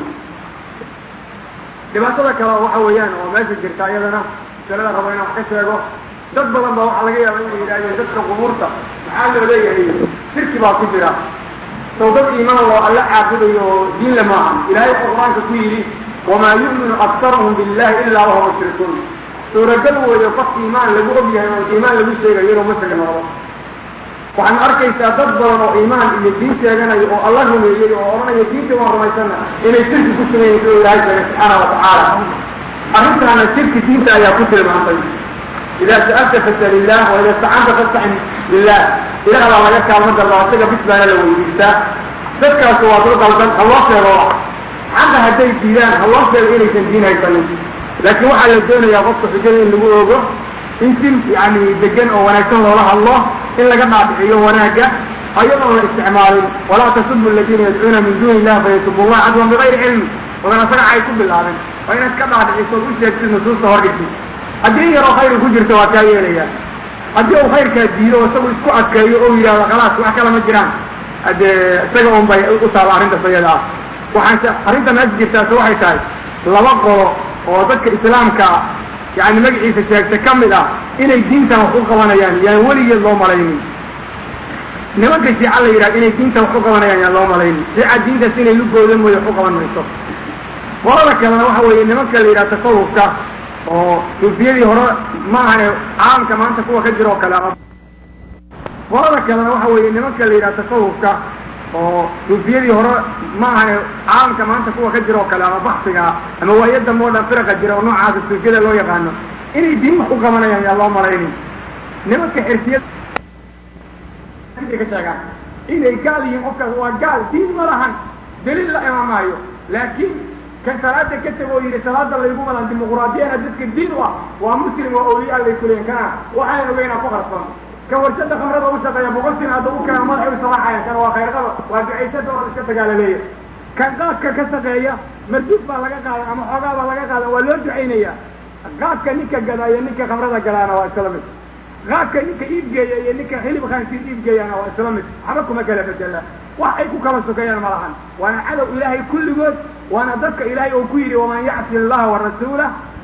[SPEAKER 3] dhibaatada kale waxa weeyaan oo meesha jirta iyadana masalada rabo inaan wax ka sheego dad badan ba waxaa laga yaaba inay yidhahdeen dadka qubuurta maxaa loo leeyahay shirki baa ku jira sow dad iimaan loo alla caabudayo oo diinle maaha ilahay wuxuu qur-aanka ku yidhi wamaa yu'minu aktaruhum billahi ilaa wahum mushrikuun suuragal weeyo qof iimaan lagu og yahay oo iimaan lagu sheegayo inuu mushrik noqdo waxaad arkaysaa dad badan oo iimaan iyo diin sheeganayo oo alla rumeeyey oo odhanaya diinta waan rumaysana inay shirki ku sugayiin sida ilahay sheegay subxaana watacaala arrintaana shirki diinta ayaa ku tilmaantay idaa sa'alta fasal illah wa ida istacanta fastacin billah ilaah baa laga kaalmo dalba isaga bis baana la weydiistaa dadkaas waa dad qaldan ha loo sheego xaqa hadday diidaan ha loo sheego inaysan diin haysanin laakiin waxaa la doonayaa qofka xujada in lagu ogo in si yani degan oo wanaagsan loola hadlo in laga dhaadhiciyo wanaagga ayadoon la isticmaalin walaa tasubu aladiina yadcuuna min duuni illah fayasubu llah cadwan bigayri cilmi odan asaga cay ku bilaabin waa inaad ka dhaadhiciso u sheegtid nusuusta hordhigtid haddii in yaroo khayri ku jirto waa kaa yeelayaa haddii uu khayrkaa diido oo isagu isku adkeeyo oo yidhahdo khalaas wax kala ma jiraan haddee isaga un bay u taaba arrintaas iyada ah waxaan arrinta meesha jirtaase waxay tahay laba qolo oo dadka islaamka yani magaciisa sheegta ka mid ah inay diintan wax u qabanayaan yaan weligeed loo malaynin nimanka shiica la yidhaha inay diintan wax u qabanayaan yaan loo malaynin shiica diintaas inay lugooda mooye wax u qaban mayso qolada kalena waxa weeye nimanka la yidhaha tasawufka oo suufiyadii hore ma ahane caalamka maanta kuwa ka jira oo kale ama qolada kalena waxa weeye nimanka la yidhaha tasawufka oo suufiyadii hore ma ahane caalamka maanta kuwa ka jira oo kale ama baksiga ama waayadamba o dhan firaqa jira oo noocaasa suufiyada loo yaqaano inay diin wax u qabanayaan yaa loo malaynin nimanka xirfiyad ka sheegaan inay gaal yihiin qofkaas waa gaal diin ma lahan daliil la imaamaayo laakiin kan salaada ka tego oo yidhi salaada laygu madan dimuquraadiyana dadka diin u ah waa muslim oo awliya lay kuleeyin kana waxaan ogeynaa ku qarsoon ka warshada khamrada u shaqeeya boqol sin hadda u keeno madaxay u salaaxayan kana waa khayrqaba waa ducaysada oo iska dagaalaleeya kan qaadka ka shaqeeya marduud baa laga qaadan ama xoogaa baa laga qaadan waa loo ducaynaya qaadka ninka gadaa iyo ninka khamrada gadaana waa isla mid qaadka ninka iibgeeya iyo ninka xilib khaansiir iibgeeyana waa isla mid waxba kuma kala bedela wax ay ku kala sokeeyaan ma lahan waana cadow ilaahay kulligood waana dadka ilaahay oo ku yidhi waman yacsi allaha warasuulah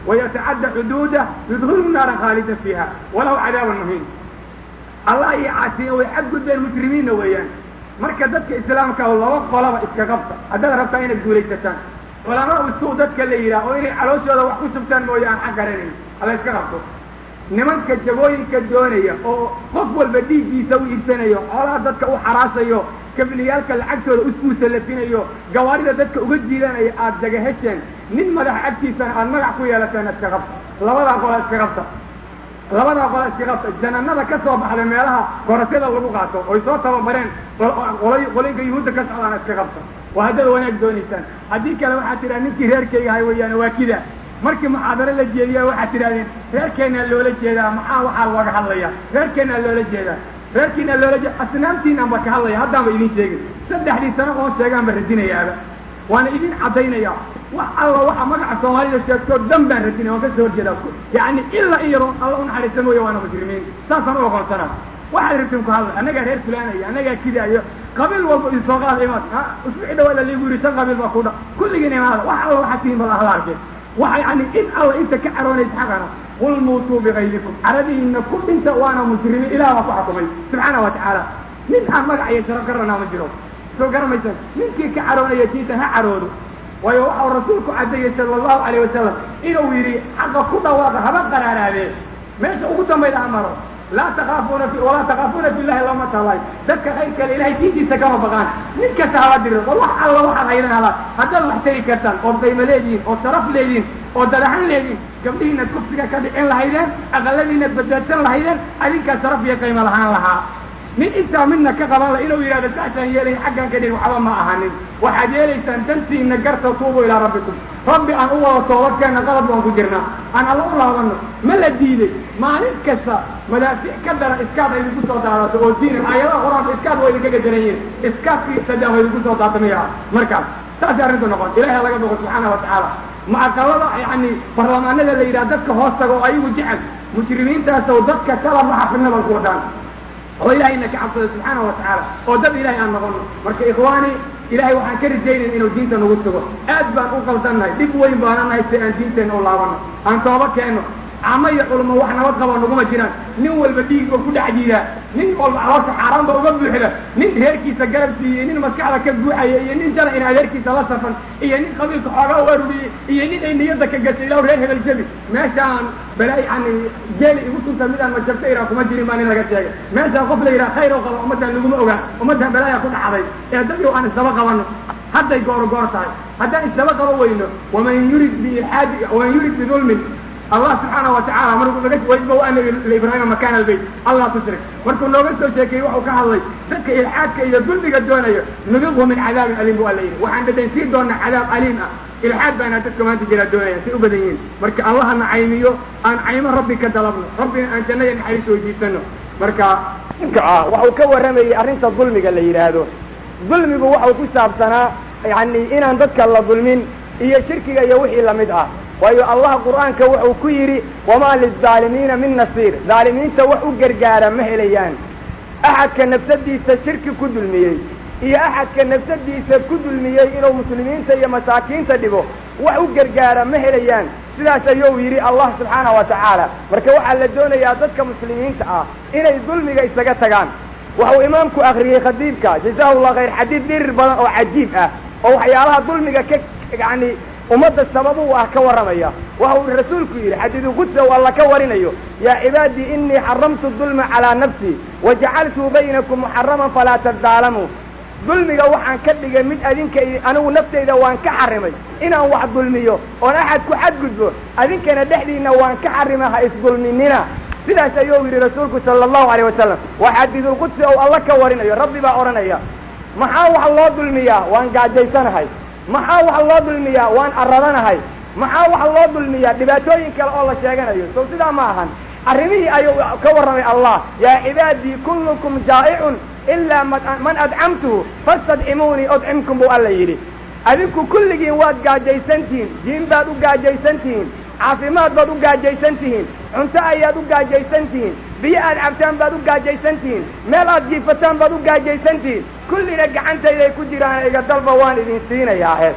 [SPEAKER 3] wayatacadda xuduudah yudkhilhu naara khaalida fiiha walaw cadaabun muhiin allah iyo caasiyen way xadgudbeen mujrimiinna weeyaan marka dadka islaamka ah laba qolaba iska qabta haddaad rabtaa inaad guulaysataan culamaa usuu dadka la yidhaah oo inay calooshooda wax ku subtaan mooye aan xaq garanayn alla iska qabto nimanka jabooyinka doonaya oo qof walba dhiiggiisa u iibsanayo xoolaha dadka u xaraasayo kabliyaalka lacagtooda usuu salafinayo gawaarida dadka uga jiidanaya aada daga hesheen nin madax agtiisana aada magac ku yeelateen iska qabta labadaa qola iska qabta labadaa qola iska qabta jananada ka soo baxda meelaha korasada lagu qaato oy soo tababareen qolay qolinka yuhuudda ka socdaana iska qabta waa haddaad wanaag doonaysaan haddii kale waxaad tidhaha ninkii reerkayga ahay weeyaan waa kida markii muxaadaro la jeediya waxaad tidhahdeen reerkeennaa loola jeedaa maxaa waxaa looga hadlaya reerkeennaa loola jeedaa reerkiinaa loola jeeda asnaamtiinaan ba ka hadlaya haddaanba idin sheegin saddexdii sano oon sheegaan ba radinayaaba waana idin caddaynaya wax alla waxa magaca soomaalida sheegtoo dhan baan radinaya waan ka soo horjeedaa yacni ilaa in yaroo alla unaxariista mooye waana mujrimiin saasaan u oqoonsanaa waxaad rabtiin ku hadla annagaa reer fulaanaya annagaa kidaayo qabiil walba idin soo qaada imaad usbuuci dhawaada liigu yidhi shan qabiil baa ku dha kulligiin imaada wax alla waxaad tihiin bal ahla arkeen waxa yani in alla inta ka caroonaysa xaqana qul muutuu bikaydikum caradihiina ku dhinta waana mujrimiin ilah baa ku xukumay subxaana wa tacaala nin aan magac iyo sharaf garanaa ma jiro soo garamaysan ninkii ka caroonaya diinta ha caroodo waayo waxau rasuulku caddeeyey sala allahu alayh wasalam inuu yidhi xaqa ku dhawaaqa haba qaraaraadee meesha ugu dambayda ha maro laa takaafuuna fi walaa takaafuuna fillahi lama taabay dadka khayr kale ilahay diintiisa kama baqaan nin kasta haba diro war wax alla waxaad haydan hala haddaad wax tari kartaan ood qaymo leedihiin oo sharaf leedihiin oo dadaxan leedihiin gabdhihiinaad kufsiga ka dhicin lahaydeen aqaladiinaad badbaadsan lahaydeen adinkaa sharaf iyo qaymo lahaan lahaa nin intaa midna ka qaban la inuu yidhahdo saasaan yeelay xaggan ka dhig waxba ma ahanin waxaad yeelaysaan dantiina garta tuubu ilaa rabbikum rabbi aan u wada toobadkeenna qalad baan ku jirnaa aan alla u laabano ma la diiday maalin kasta madaafiic ka dara iskaad ay idinku soo daadato oo diina aayadaha qur-aanka iskaad waa idinka gadaran yihin iskaadkii sadaa waa idinku soo daatamaya markaas saasay arrintu noqon ilahi ha laga boqo subxaana wa tacaala ma aqalada yani barlamaanada la yidhaha dadka hoos taga oo ayagu jecel mujrimiintaasow dadka kala maxa fidnabal ku wadaan oo ilahayna ka cabsada subxaana wa tacaala oo dad ilahay aan noqono marka ikhwaani ilahay waxaan ka rajaynayn inuu diinta nagu sugo aad baan u qaldannahay dhib weyn baana nahay si aan diinteenna u laabano aan tooba keenno camo iyo culmo wax nabad qaba naguma jiraan nin walba dhiig oo ku dhex jiidaa nin walba caloosha xaaraan ba uga buuxda nin reerkiisa garab siiyey nin maskaxda ka buuxaya iyo nin jala in adeerkiisa la safan iyo nin qabiilka xoogaa u aruriyey iyo nin ay niyadda ka gashay ilaw reer hebel jabi meeshaan balaa yani jeeli igu sunta midaan majabta iraa kuma jirin baa nin laga sheegay meeshaan qof la yidhaha khayr oo qaba ummaddan laguma ogaa ummaddan balaaya ku dhacday ee dadii aan isdaba qabano hadday gooro goor tahay haddaan isdaba qaba weyno waman yurid biilxaadi waman yurid bidulmin allah subxaana wa tacala markuu naga wajba ana liibraahima makaana albayt allah tushrik markuu nooga soo sheekeeyey waxuu ka hadlay dadka ilxaadka iyo dulmiga doonayo nudiqhu min cadaabin aliim bu alla yidhi waxaan dhadhansiin doonaa cadaab aliim ah ilxaad baana dadka maanta jiraa doonaya say u badan yihiin marka allahana caymiyo aan caymo rabbi ka dalabno rabbina aan jannada naxariis weydiisano marka ninka ah waxuu ka warramayey arrinta dulmiga la yidhaahdo dulmigu waxau ku saabsanaa yani inaan dadka la dulmin iyo shirkiga iyo wixii lamid ah waayo allah qur'aanka wuxuu ku yidhi wamaa lizaalimiina min nasiir dhaalimiinta wax u gargaara ma helayaan axadka nafsadiisa shirki ku dulmiyey iyo axadka nafsadiisa ku dulmiyey inuu muslimiinta iyo masaakiinta dhibo wax u gargaara ma helayaan sidaas ayuu yidhi allah subxaana wa tacaala marka waxaa la doonayaa dadka muslimiinta ah inay dulmiga isaga tagaan waxuu imaamku akriyey khadiibka jazahu llah khayr xadiid dhirir badan oo cajiib ah oo waxyaalaha dulmiga ka yani ummadda sabab u ah ka warramaya waxa uu rasuulku yidhi xadiidu qudsa u alla ka warinayo yaa cibaadii inii xaramtu dulma calaa nafsii wajacaltuu baynakum muxaraman falaa tadaalamuu dulmiga waxaan ka dhigay mid adinka anigu naftayda waan ka xarimay inaan wax dulmiyo oon axad ku xadgudbo adinkana dhexdiinna waan ka xarimay ha isdulminina sidaas ayuu yidhi rasuulku sala allahu alayh wasalam waa xadiidulqudsi ou alla ka warinayo rabbi baa odhanaya maxaa wax loo dulmiyaa waan gaajaysanahay maxaa wax loo dulmiyaa waan arradanahay maxaa wax loo dulmiyaa dhibaatooyin kale oo la sheeganayo sow sidaa ma ahan arrimihii ayuu ka warramay allah yaa cibaadii kullukum jaa'icun ilaa man adcamtuhu fastadcimuunii udcimkum buu alla yidhi adinku kulligiin waad gaajaysantihiin diin baad u gaajaysantihiin caafimaad baad u gaajaysan tihiin cunto ayaad u gaajaysan tihiin biyo aad cabtaan baad u gaajaysan tihiin meel aad jiifataan baad u gaajaysan tihiin kullina gacantayday ku jiraan iga dalba waan idin siinayaa hees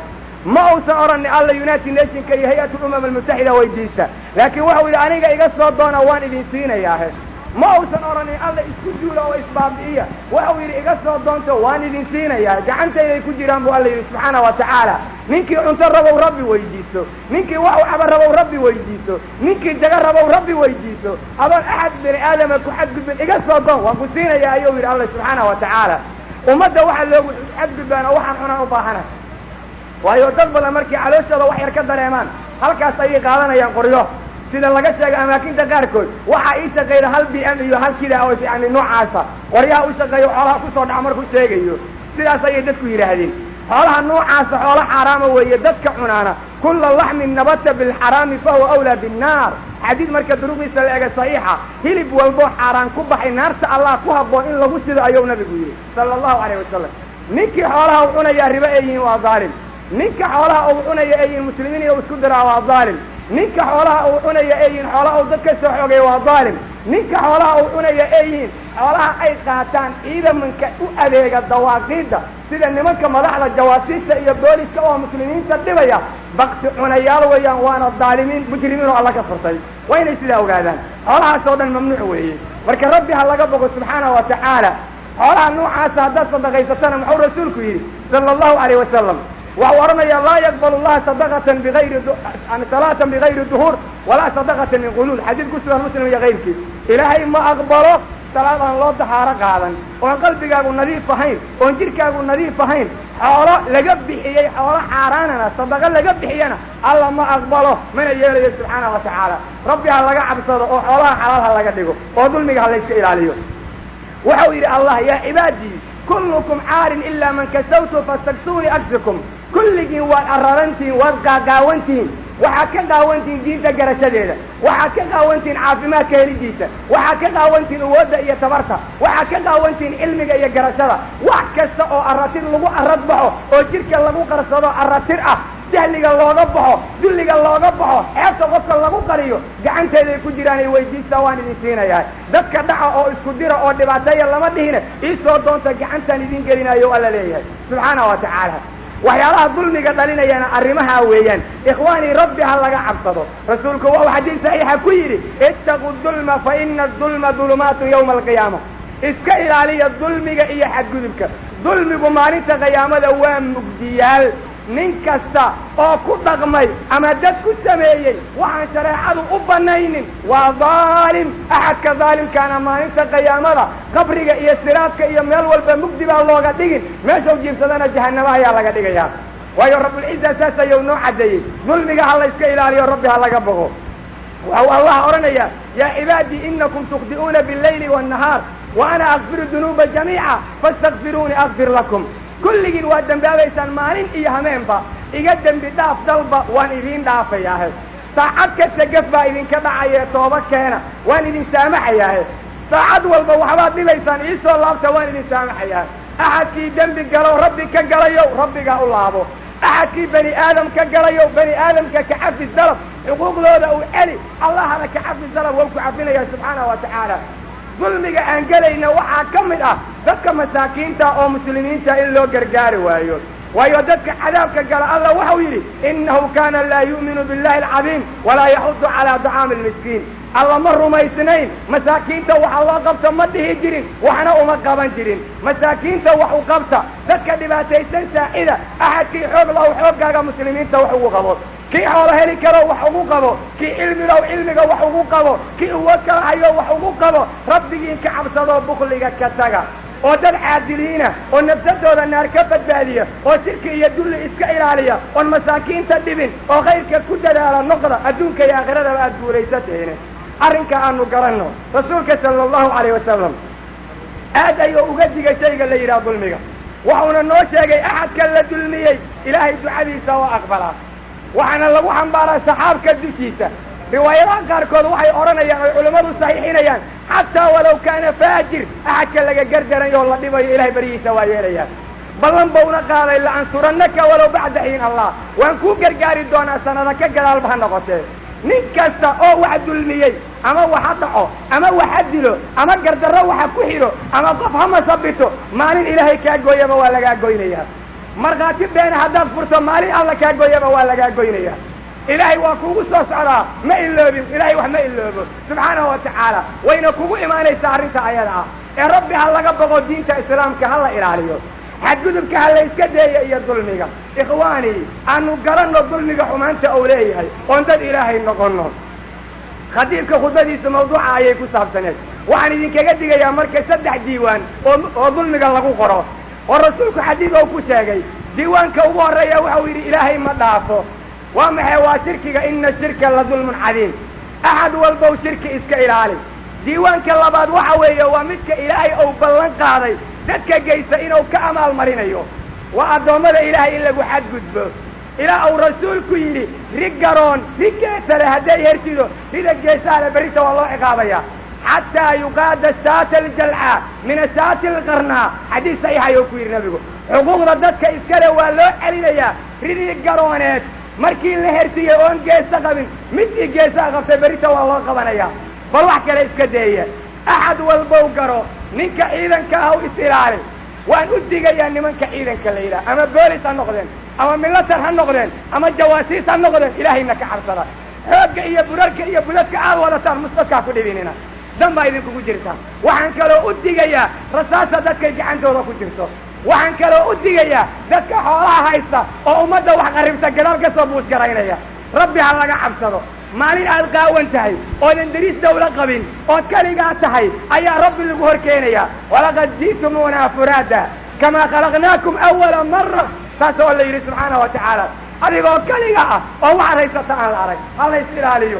[SPEAKER 3] ma uusan odhanin alla united nationka iyo hay-at lumam almutaxida weydiista laakiin waxau yidhi aniga iga soo doona waan idin siinayaahe ma uusan odhanin alla isku duula oo isbaabi'iya waxau yidhi iga soo doonto waan idin siinayaa gacantayday ku jiraan buu alla yidhi subxaana wa tacaala ninkii cunto rabow rabbi weydiiso ninkii wax u caba rabow rabbi weydiiso ninkii jago rabow rabbi weydiiso adoon axad bini aadama ku xadgudbin iga soo doon waan ku siinayaa ayuu yidhi alla subxaana wa tacaala ummadda waxaa loogu xadgudbaan oo waxaan cunaan u baahana waayo dad badan markii calooshooda wax yar ka dareemaan halkaas ayay qaadanayaan qoryo sida laga sheegay amaakinta qaarkood waxaa ii shaqeeya hal b m iyo hal kida oo yani noocaasa qoryaha u shaqeeyo xoolaha kusoo dhaca markuu sheegayo sidaas ayay dadku yidhaahdeen xoolaha noocaasa xoolo xaaraama weeye dadka cunaana kula laxmin nabata bilxaraami fahuwa awlaa binnaar xadiid marka duruqiisa la ega saxiixa hilib walboo xaaraan ku baxay naarta allah ku habboon in lagu sido ayuu nabigu yidhi sala allahu calayh wasalam ninkii xoolaha u cunayaa ribo ay yihiin waa dhaalim ninka xoolaha uu cunaya ay yihiin muslimiin iyo isku diraa waa dhaalim ninka xoolaha uu cunaya ay yihiin xoolaha uu dad ka soo xoogay waa dhaalim ninka xoolaha uu cunaya ay yihiin xoolaha ay qaataan ciidamanka u adeega dawaaqiidda sida nimanka madaxda jawaasiista iyo booliska oo muslimiinta dhibaya bakti cunayaal weeyaan waana dhaalimiin mujrimiin oo alla ka furtay waa inay sidaa ogaadaan xoolahaas oo dhan mamnuuc weeye marka rabbi ha laga bogo subxaana wa tacaala xoolaha noocaasa haddaad sadaqaysatana muxuu rasuulku yidhi sala allahu calayh wasalam waxau odhanayaa laa yaqbalu llaha sadaqatan bigayri salaatan bigayri duhuur walaa sadaqatan min quluul xadiid ku sugan muslim iyo kayrkiis ilaahay ma aqbalo salaad aan loo dahaaro qaadan oon qalbigaagu nadiif ahayn oon jidhkaagu nadiif ahayn xoolo laga bixiyey xoolo xaaraanana sadaqo laga bixiyana alla ma aqbalo mana yeelayo subxaana wa tacaala rabbi ha laga cabsado oo xoolaha xalaal ha laga dhigo oo dulmiga ha layska ilaaliyo waxau yidhi allah yaa cibaadii kullukum caarin ilaa man kasawtu fastaksuunii agsikum kulligiin waad ararantihiin waad qaaqaawantihiin waxaad ka qaawantihiin diinta garashadeeda waxaad ka qaawantihiin caafimaadka helidiisa waxaad ka qaawantihiin awoodda iyo tabarta waxaad ka qaawantihiin cilmiga iyo garashada wax kasta oo aratir lagu arad baxo oo jidhka lagu qarsado aratir ah jahliga looga baxo dulliga looga baxo xeebta qofka lagu qariyo gacanteeday ku jiraan ay weydiistaa waan idin siinayaa dadka dhaca oo isku dira oo dhibaateeya lama dhihine iisoo doonta gacantaan idin gelinayo alla leeyahay subxaana wa tacaala waxyaalaha dulmiga dhalinayana arrimahaa weeyaan ikhwaanii rabbi ha laga cabsado rasuulku waxuu xadiid saxiixa ku yidhi ittaqu dulma fa ina adulma dulumaatu yawma alqiyaama iska ilaaliya dulmiga iyo xadgudubka dulmigu maalinta qiyaamada waa mugdiyaal nin kasta oo ku dhaqmay ama dad ku sameeyey waxaan shareecadu u banaynin waa dhaalim axadka dhaalimkaana maalinta qiyaamada qabriga iyo siraadka iyo meel walba mugdi baa looga dhigin meeshau jiibsadana jahanamo ayaa laga dhigayaa waayo rabbulciza saas ayuu noo caddeeyey dulmiga ha layska ilaaliyo rabbi ha laga bogo waxau allah odhanayaa yaa cibaadii inakum tukhdi'uuna billayli waannahaar wa ana akfiru dunuuba jamiica faastakfiruunii akfir lakum kulligiin waad dembaabaysaan maalin iyo hameenba iga dembi dhaaf dalba waan idiin dhaafayaahe saacad kasta gaf baa idinka dhacayee tooba keena waan idin saamaxayaahe saacad walba waxbaad dhibaysaan iisoo laabta waan idin saamaxayaahe axadkii dembi galow rabbi ka galayow rabbigaa u laabo axadkii bani aadam ka galayow bani aadamka ka cafis dalab xuquuqdooda uu celi allahana ka cafis dalab wau ku cafinaya subxaana wa tacaala dulmiga aan gelayna waxaa ka mid ah dadka masaakiinta oo muslimiinta in loo gargaari waayo waayo dadka cadaabka gala alla waxau yidhi innahu kana laa yu'minu billahi alcadiim walaa yaxudu calaa dacaami almiskiin alla ma rumaysnayn masaakiinta waxa loo qabta ma dhihi jirin waxna uma qaban jirin masaakiinta wax u qabta dadka dhibaataysan saacida axadkii xoog law xooggaaga muslimiinta wax ugu qabo kii xoolo heli karo wax ugu qabo kii cilmilow cilmiga wax ugu qabo kii uwood kala hayo wax ugu qabo rabbigiin ka cabsadoo bukliga ka taga oo dad caadiliina oo nafsadooda naar ka badbaadiya oo shirki iyo dulli iska ilaaliya oon masaakiinta dhibin oo khayrka ku dadaala noqda adduunka iyo aakhradaba aada guulaysateene arrinka aanu garanno rasuulka sala allahu calayh wasalam aad ayuu uga digay shayga la yidhaha dulmiga waxuuna noo sheegay axadka la dulmiyey ilaahay ducadiisa oo aqbalaa waxaana lagu xambaaraa saxaabka dushiisa riwaayadaha qaarkood waxay odhanayaan oy culammadu saxiixinayaan xataa walaw kaana faajir axadka laga gardaranayo oo la dhibayo ilahay baryihiisa waa yeelayaa ballan bauna qaaday la ansurannaka walow bacda xiin allah waan kuu gargaari doonaa sanada ka gadaalba ha noqotee nin kasta oo wax dulmiyey ama waxa dhaco ama waxa dilo ama gardarro waxa ku xidho ama qof ha masabito maalin ilaahay kaa gooyaba waa lagaa goynayaa markhaati beena haddaad furto maalin alla kaa goyaba waa lagaa goynaya ilaahay waa kugu soo socdaa ma iloobin ilaahay wax ma iloobo subxaanahu wa tacaala wayna kugu imaanaysaa arrinta ayada ah ee rabbi ha laga boqo diinta islaamka ha la ilaaliyo xadgudubka ha la iska deeya iyo dulmiga ikhwaani aanu garanno dulmiga xumaanta ou leeyahay oon dad ilaahay noqonno khadiibka khudbadiisa mawduuca ayay ku saabsaneed waxaan idinkaga digayaa marka saddex diiwaan oo oo dulmiga lagu qoro oo rasuulku xadiid ou ku sheegay diiwaanka ugu horreeya waxau yidhi ilaahay ma dhaafo waa maxay waa shirkiga ina shirka la dulmun cadiim axad walbow shirki iska ilaali diiwaanka labaad waxa weeye waa midka ilaahay ou ballan qaaday dadka geysta inuu ka amaalmarinayo waa addoommada ilaahay in lagu xadgudbo ilaa uu rasuulku yidhi rig garoon rig geesa leh hadday hertido rida geesaha le berrita waa loo ciqaabaya xataa yuqaada saata aljalca min asaati alqarnaa xadiis saxiixa ayuu ku yidhi nabigu xuquuqda dadka iskale waa loo celinayaa ridii garooneed markii la hertiyey oon geesa qabin midkii geesaha qabtay berrita waa loo qabanaya bal wax kale iska deeya axad walbow garo ninka ciidanka ah u is ilaali waan u digayaa nimanka ciidanka la yidhaha ama boolis ha noqdeen ama milatar ha noqdeen ama jawaasiis ha noqdeen ilaahayna ka cabsada xoogga iyo burarka iyo budadka aad wadataan musbadkaa ku dhibinina dan baa idinkugu jirtaa waxaan kaloo u digayaa rasaasa dadkay gacantooda ku jirto waxaan kaloo u digayaa dadka xoolaha haysta oo ummadda wax qarribta gadaal ka soo buusgaraynaya rabbi ha laga cabsado maalin aad qaawan tahay oodan dariis dawlo qabin ood keligaa tahay ayaa rabbi lagu hor keenayaa walaqad ji'tumuunaa furaada kamaa khalaqnaakum awala mara saas oo la yidhi subxaana wa tacaala adigoo keliga ah oo waxaad haysata aan la arag ha la is ilaaliyo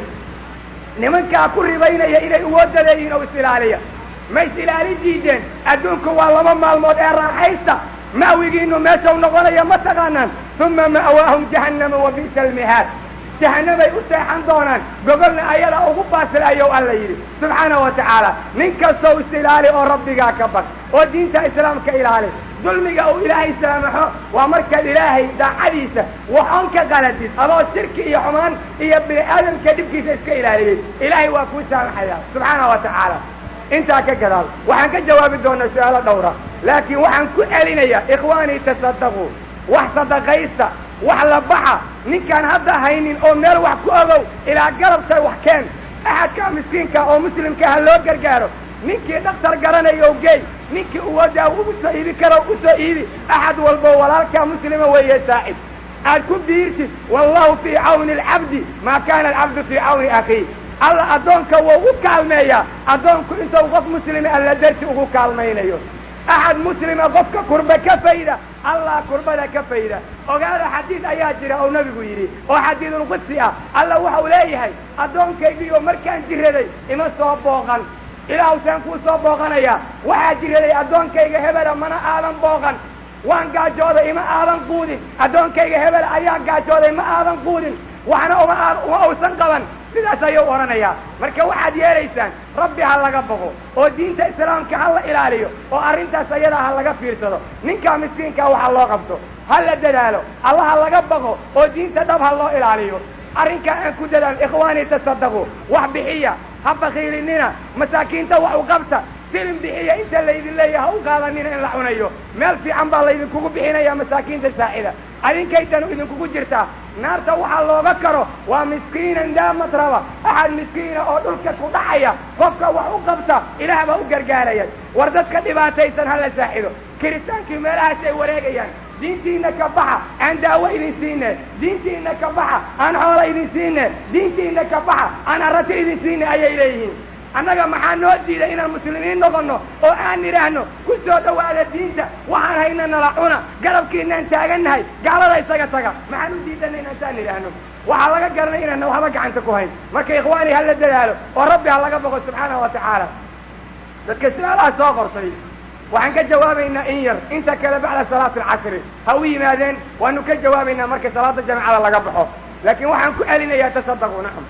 [SPEAKER 3] nimankaa ku ribaynaya inay uwooda leeyihiin oo is ilaaliya ma is ilaali diideen adduunku waa laba maalmood ee raaxaysta ma'wigiinu meeshau noqonaya ma taqaanaan uma ma'waahum jahannama wa bi'sa almihaad jahanamay u seexan doonaan gogolna ayada ugu baasilayow alla yidhi subxaana wa tacaala nin kastow is ilaali oo rabbigaa ka bag oo diinta islaamka ilaali dulmiga uu ilaahay saamaxo waa markaad ilaahay daacadiisa waxoon ka qaladid adoo shirki iyo xumaan iyo bini aadamka dhibkiisa iska ilaaliyey ilaahay waa kuu saamaxaya subxaana wa tacaala intaa ka gadaal waxaan ka jawaabi doonaa su-aalo dhowra laakiin waxaan ku celinayaa ikhwaanii tasadaquu wax sadaqaysta wax la baxa ninkaan hadda haynin oo meel wax ku ogow ilaa galabtay wax keen axadkaa miskiinka oo muslimka ha loo gargaaro ninkii dhaktar garanayo geey ninkii uwadaa ugu soo iibi karo u soo iibi axad walbo walaalkaa muslima weeye saacid aad ku biirtid wallahu fii cawni alcabdi maa kaana alcabdu fii cawni akhiih alla addoonka wuu u kaalmeeyaa addoonku intuu qof muslima alla darsi ugu kaalmaynayo axad muslima qofka kurba ka fayda allah kurbada ka fayda ogaada xadiid ayaa jira oo nabigu yidhi oo xadiidulqudsi ah alla waxau leeyahay addoonkaygiioo markaan jiraday ima soo booqan ilaahusaan kuu soo booqanayaa waxaa jiraday addoonkayga hebela mana aadan booqan waan gaajooday ima aadan quudin addoonkayga hebel ayaa gaajooday ma aadan quudin waxna uma aa uma uusan qaban sidaas ayuu odhanayaa marka waxaad yeelaysaan rabbi ha laga boqo oo diinta islaamka ha la ilaaliyo oo arrintaas ayadaa ha laga fiirsado ninkaa miskiinkaa waxa loo qabto ha la dadaalo alla ha laga baqo oo diinta dhab ha loo ilaaliyo arrinkaa aan ku dadaalo ikhwaanii tasadaqu wax bixiya ha bakiilinina masaakiinta wax u qabta silin bixiya inta laydin leeyaha ha u qaadanina in la cunayo meel fiican baa laydinkugu bixinaya masaakiinta saacida adinkaytanu idinkugu jirtaa naarta waxaa looga karo waa miskiinan daa matraba axad miskiina oo dhulka ku dhacaya qofka wax u qabta ilaah baa u gargaaraya war dadka dhibaataysan ha la saaxido kiritaankii meelahaas ay wareegayaan diintiina ka baxa aan daawo idin siine diintiina ka baxa aan xoola idin siine diintiina ka baxa aan arrati idin siine ayay leeyihiin annaga maxaa noo diiday inaan muslimiin noqonno oo aan nidhaahno ku soo dhowaada diinta waxaan hayna nala cuna garabkiinaan taagannahay gaalada isaga taga maxaan u diidanay inaan saan nidhaahno waxaa laga garanay inaana waxba gacanta ku hayn marka ikhwaani ha la dadaalo oo rabbi ha laga boqo subxaanahu wa tacaala dadka su-aalaha soo qortay waxaan ka jawaabaynaa in yar inta kale bacda salaati alcasri ha u yimaadeen waanu ka jawaabaynaa marka salaada jamacada laga baxo laakiin waxaan ku celinayaa tasadaqu nacam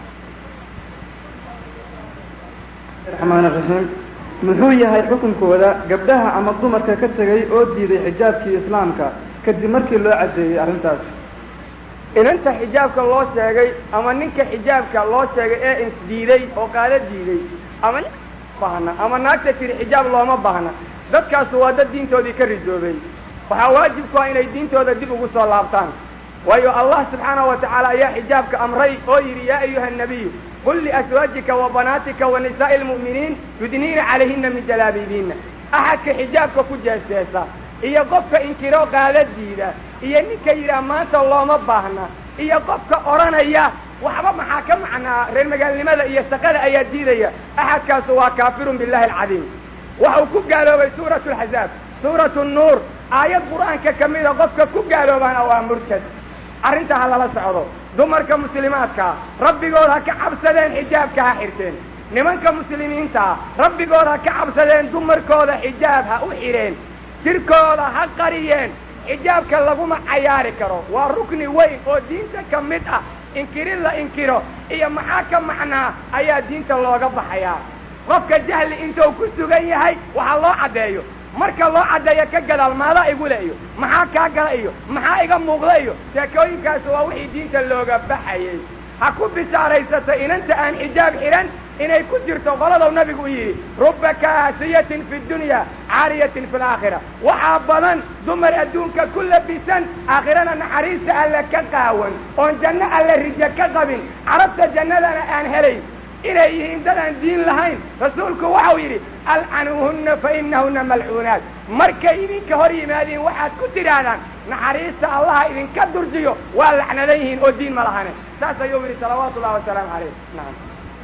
[SPEAKER 4] raxmaan raxiim muxuu yahay xukunkooda gabdhaha ama dumarka ka tegay oo diiday xijaabkii islaamka kadib markii loo caddeeyey arrintaas
[SPEAKER 3] inanta xijaabka loo sheegay ama ninka xijaabka loo sheegay ee isdiiday oo qaalo diiday ama nin baahna ama naagta tiri xijaab looma baahna dadkaasu waa dad diintoodii ka ridoobay waxaa waajibku ah inay diintooda dib ugu soo laabtaan waayo allah subxaanahu wa tacaala ayaa xijaabka amray oo yidhi yaa ayuha nabiyu qul liaswaajika wa banaatika wa nisaa'i lmu'miniin yudniina calayhina min jalaabiibiina axadka xijaabka ku jeesteesa iyo qofka inkiro qaadadiida iyo ninka yidhaah maanta looma baahna iyo qofka odhanaya waxba maxaa ka macnaa reer magaalnimada iyo shaqada ayaa diidaya axadkaasu waa kaafirun billahi alcadiim waxau ku gaaloobay suuratu alxazaab suuratu nuur aayad qur'aanka ka mida qofka ku gaaloobaana waa murtad arrinta ha lala socdo dumarka muslimaadkaa rabbigood ha ka cabsadeen xijaabka ha xirteen nimanka muslimiintaa rabbigood ha ka cabsadeen dumarkooda xijaab ha u xidheen jirkooda ha qariyeen xijaabka laguma cayaari karo waa rukni weyn oo diinta ka mid ah inkirin la inkiro iyo maxaa ka macnaa ayaa diinta looga baxayaa qofka jahli intuu ku sugan yahay waxaa loo caddeeyo marka loo caddeeyo ka gadaal maadaa igule iyo maxaa kaa gala iyo maxaa iga muuqda iyo sheekooyinkaas waa wixii diinta looga baxayay ha ku bishaaraysato inanta aan xijaab xidhan inay ku jirto qoladau nabigu u yidhi rubba kaasiyatin fi dunya caariyatin fi laakhira waxaa badan dumar adduunka ku labisan aakhirana naxariista alle ka qaawan oon janno alle rijo ka qabin carabta jannadana aan helayn inay yihiin dad aan diin lahayn rasuulku waxau yidhi alcanuuhunna fa inahunna malcuunaat markay idinka hor yimaadiin waxaad ku tidhaahdaan naxariista allaha idinka durjiyo waa lacnadan yihiin oo diin ma lahane saas ayuu yidhi salawaatu ullahi wasalaamu calayh naam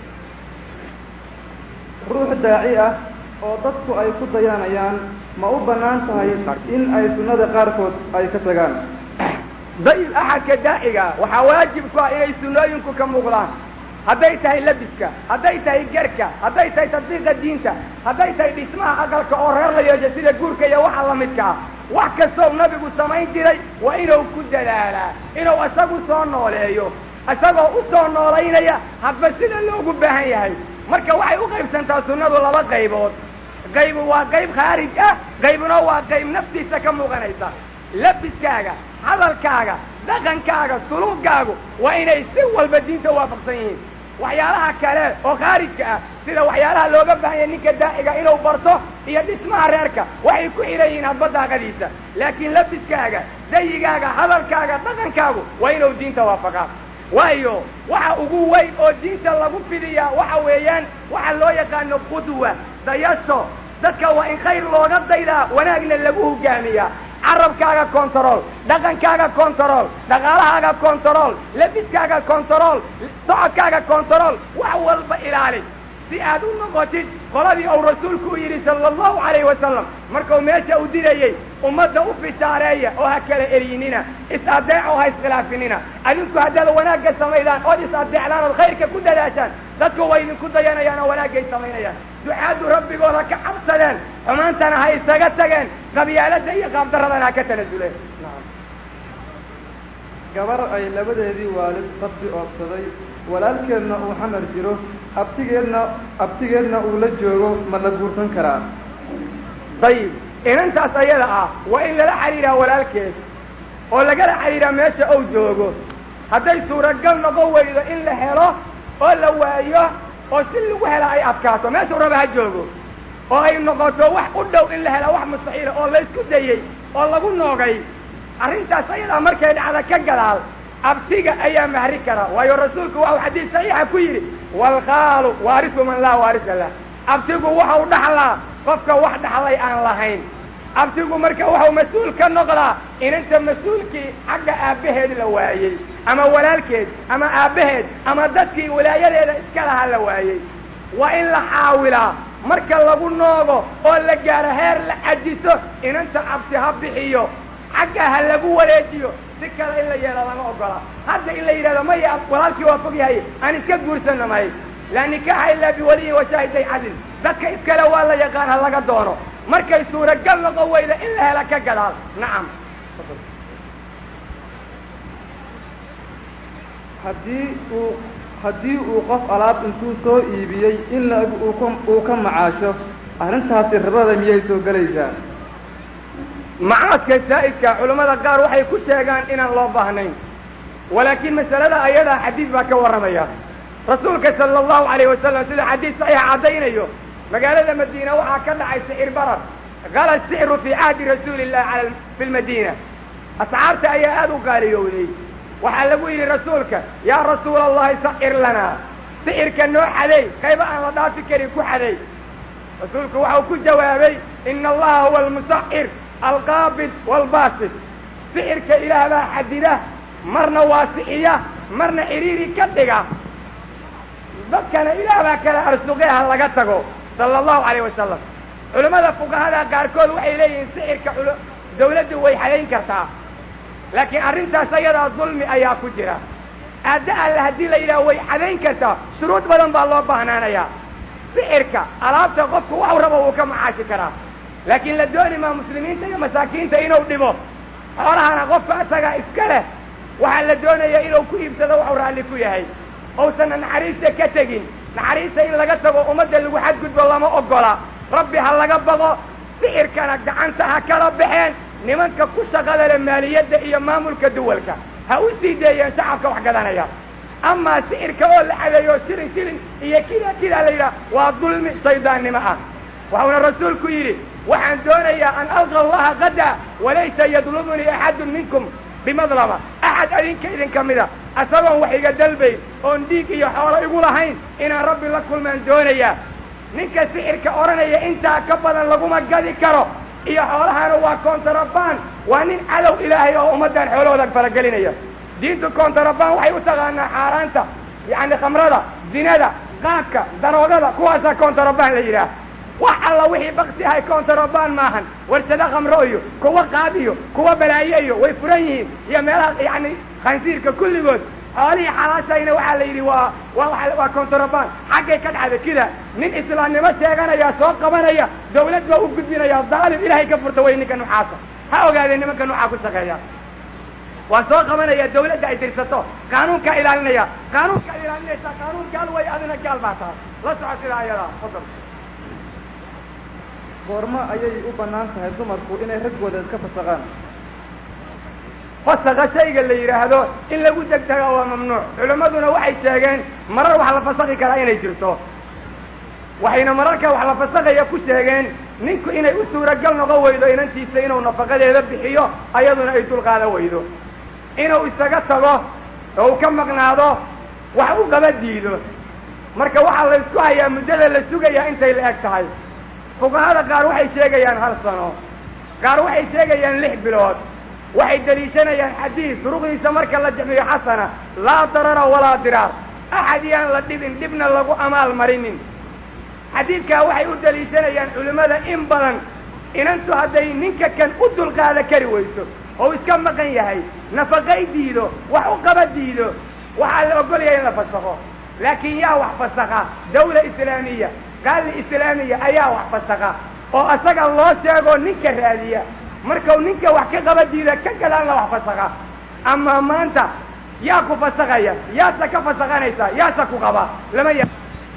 [SPEAKER 4] ruux daaci ah oo dadku ay ku dayanayaan ma u bannaan tahay in ay sunnada qaarkood ay ka tagaan
[SPEAKER 3] dayib axadka daaciga waxaa waajib ku ah inay sunnooyinku ka muuqdaan hadday tahay labiska hadday tahay gerka hadday tahay tadbiiqa diinta hadday tahay dhismaha aqalka oo reer la yeesho sida guurka iyo waxa la midka ah wax kastoo nabigu samayn jiray waa inuu ku dadaalaa inuu isagu soo nooleeyo isagoo u soo noolaynaya hadba sida loogu baahan yahay marka waxay u qaybsantaa sunnadu laba qaybood qaybu waa qayb khaarij ah qaybuna waa qayb naftiisa ka muuqanaysa labiskaaga hadalkaaga dhaqankaaga suluugaagu waa inay si walba diinta waafaqsan yihiin waxyaalaha kale oo khaarijka ah sida waxyaalaha looga baahanya ninka daaciga inuu barto iyo dhismaha reerka waxay ku xidhan yihiin hadba daaqadiisa laakiin labiskaaga dayigaaga hadalkaaga dhaqankaagu waa inuu diinta waafaqaa waayo waxa ugu weyn oo diinta lagu fidiyaa waxa weeyaan waxa loo yaqaano qudwa dayasho dadka waa in khayr looga daydaa wanaagna lagu hogaamiyaa carabkaaga control dhaqankaaga control dhaqaalahaaga control labiskaaga control socodkaaga control wax walba ilaali si aad u noqotid qoladii uu rasuulku u yidhi sala allahu calayhi wasalam markuu meesha u dirayey ummadda u fishaareeya oo ha kala eryinina is-adeeco ha iskhilaafinina adinku haddaad wanaagga samaydaan ood is-adeecdaan ood khayrka ku dadaashaan dadku way idinku dayanayaan oo wanaagay samaynayaan ducaaddu rabbigooda ka cabsadeen xumaantana ha isaga tageen qabyaaladda iyo qaabdaradana ha ka tanasuleen
[SPEAKER 4] gabar ay labadeedii waalid rabbi oobsaday walaalkeedna uu xamar jiro abtigeedna abtigeedna uu la joogo ma la guursan karaa
[SPEAKER 3] dayib inantaas ayada ah waa in lala xidhiiraa walaalkeed oo lagala xidhiiraa meesha uu joogo hadday suuragal noqon weydo in la helo oo la waayo oo si lagu hela ay adkaato meeshuu raba ha joogo oo ay noqoto wax u dhow in la hela wax mustaxiila oo laysku dayey oo lagu noogay arrintaas ayadaa markay dhacda ka gadaal abtiga ayaa mahri kara waayo rasuulku waxau xadiis saxiixa ku yidhi waalkhaalu waarisu man laa waarisa lah abtigu waxau dhaxlaa qofka wax dhaxlay aan lahayn abtigu marka waxau mas-uul ka noqdaa inanta mas-uulkii xagga aabbaheed la waayey ama walaalkeed ama aabbaheed ama dadkii walaayadeeda iska lahaa la waayey waa in la xaawilaa marka lagu noogo oo la gaaro heer la cajiso inanta abti ha bixiyo xagga ha lagu wareejiyo si kale in la yeelo lama ogola hadda in la yidhahdo maya walaalkii waa fog yahay aan iska guursana may laa nikaaxa ilaa biwaliyin washaahiday cadil dadka iskale waa la yaqaan ha laga doono markay suuragal noqon weyda in la hela ka gadaal nacam
[SPEAKER 4] haddii uu haddii uu qof alaab intuu soo iibiyey in la uu ka uu ka macaasho arrintaasi ribada miyay soo gelaysaa
[SPEAKER 3] macaadka saa'idka culammada qaar waxay ku sheegaan inaan loo baahnayn walaakiin masalada ayadaa xadiis baa ka warramaya rasuulka sala allahu calayh wasalam sida xadiis saxiixa caddaynayo magaalada madiina waxaa ka dhacay sixir barar gala sicru fii cahdi rasuuli illahi ala fi lmadiina asxaabta ayaa aada u qaaliyowday waxaa lagu yidhi rasuulka yaa rasuula allahi sacir lanaa sicirka noo xaday qayba aan la dhaafi karin ku xaday rasuulku waxau ku jawaabay ina allaha huwa almusacir alqaabid waalbaasid sicirka ilaah baa xadida marna waasixiya marna cidhiiri ka dhiga dadkana ilaah baa kala arsuqeha laga tago sala allahu calayh wasalam culimmada fuqahada qaarkood waxay leeyihiin sicirka dawladdu way xadayn kartaa laakiin arrintaas ayadaa dulmi ayaa ku jira aadda alle haddii la yidhaha way xadayn kartaa shuruud badan baa loo baahnaanayaa sicirka alaabta qofku waxu rabo wuu ka macaashi karaa laakiin la dooni maa muslimiinta iyo masaakiinta inuu dhibo xoolahana qofka isagaa iska leh waxaa la doonaya inuu ku iibsado waxuu raalli ku yahay ousanna naxariista ka tegin naxariista in laga tago ummadda lagu xadgudbo lama ogola rabbi ha laga baqo sicirkana gacanta ha kala baxeen nimanka ku shaqada leh maaliyadda iyo maamulka duwalka ha u sii deeyeen shacabka wax gadanaya amaa sicirka oo la xadeeyo shilin shilin iyo kida kidaa la yidhaha waa dulmi shaydaannimo ah waxuuna rasuulku yidhi waxaan doonayaa an alqa allaha qada walaysa yadlubunii axadun minkum bimadlama axad adinka idinka mida asagoon wax iga dalbayn oon dhiig iyo xoolo igu lahayn inaan rabbi la kulmaan doonayaa ninka sixirka odhanaya intaa ka badan laguma gadi karo iyo xoolahana waa kontarabaan waa nin cadow ilaahay oo ummaddan xoolahooda faragelinaya diintu kontarabaan waxay u taqaanaa xaaraanta yacni khamrada zinada qaadka daroogada kuwaasaa kontarabaan la yidhaah wax alla wixii bakti ahay kontarabaan maahan warsado khamro iyo kuwa qaad iyo kuwa balaaye iyo way furan yihiin iyo meelaha yacni khansiirka kulligood xoolihii xalaashayna waxaa la yidhi waa waa waa kontarabaan xaggay ka dhacda kida nin islaamnimo sheeganaya soo qabanaya dawlad baa u gudbinaya daalim ilaahay ka furta way ninka nuxaasa ha ogaadeen nimanka nuxaa ku shaqeeya waa soo qabanaya dawladda ay dirsato qaanuunkaa ilaalinaya qaanuunkaa ilaalinaysa qaanuun gaal way adina gaal baa tahay la soco sida ayadaa fadal
[SPEAKER 4] goormo ayay u bannaan tahay dumarku inay raggooda iska fasaqaan
[SPEAKER 3] fasaqa shayga la yidhaahdo in lagu degdega waa mamnuuc culimmaduna waxay sheegeen marar wax la fasaqi karaa inay jirto waxayna mararka wax la fasaqaya ku sheegeen ninku inay u suuragal noqon weydo inantiisa inuu nafaqadeeda bixiyo ayaduna ay dulqaadan weydo inuu isaga tago oo uu ka maqnaado wax u qaba diido marka waxaa la isku hayaa muddada la sugayaa intay la eg tahay fuqahada qaar waxay sheegayaan hal sano qaar waxay sheegayaan lix bilood waxay deliishanayaan xadiis duruqdiisa marka la jamiyo xasana laa darara walaa diraar axad yaan la dhibin dhibna lagu amaal marinin xadiidkaa waxay u deliishanayaan culimmada in badan inantu hadday ninka kan u dulqaada kari weyso oo iska maqan yahay nafaqay diido wax u qaba diido waxaa la ogolyahay in la fasaqo laakiin yaa wax fasaqa dawla islaamiya qaali islaamiya ayaa wax fasaqa oo asaga loo sheegoo ninka raadiya markau ninka wax ka qaba diida ka gadaanla wax fasaqa ama maanta yaa ku fasaqaya yaasa ka fasaqanaysaa yaasa ku qaba lama ya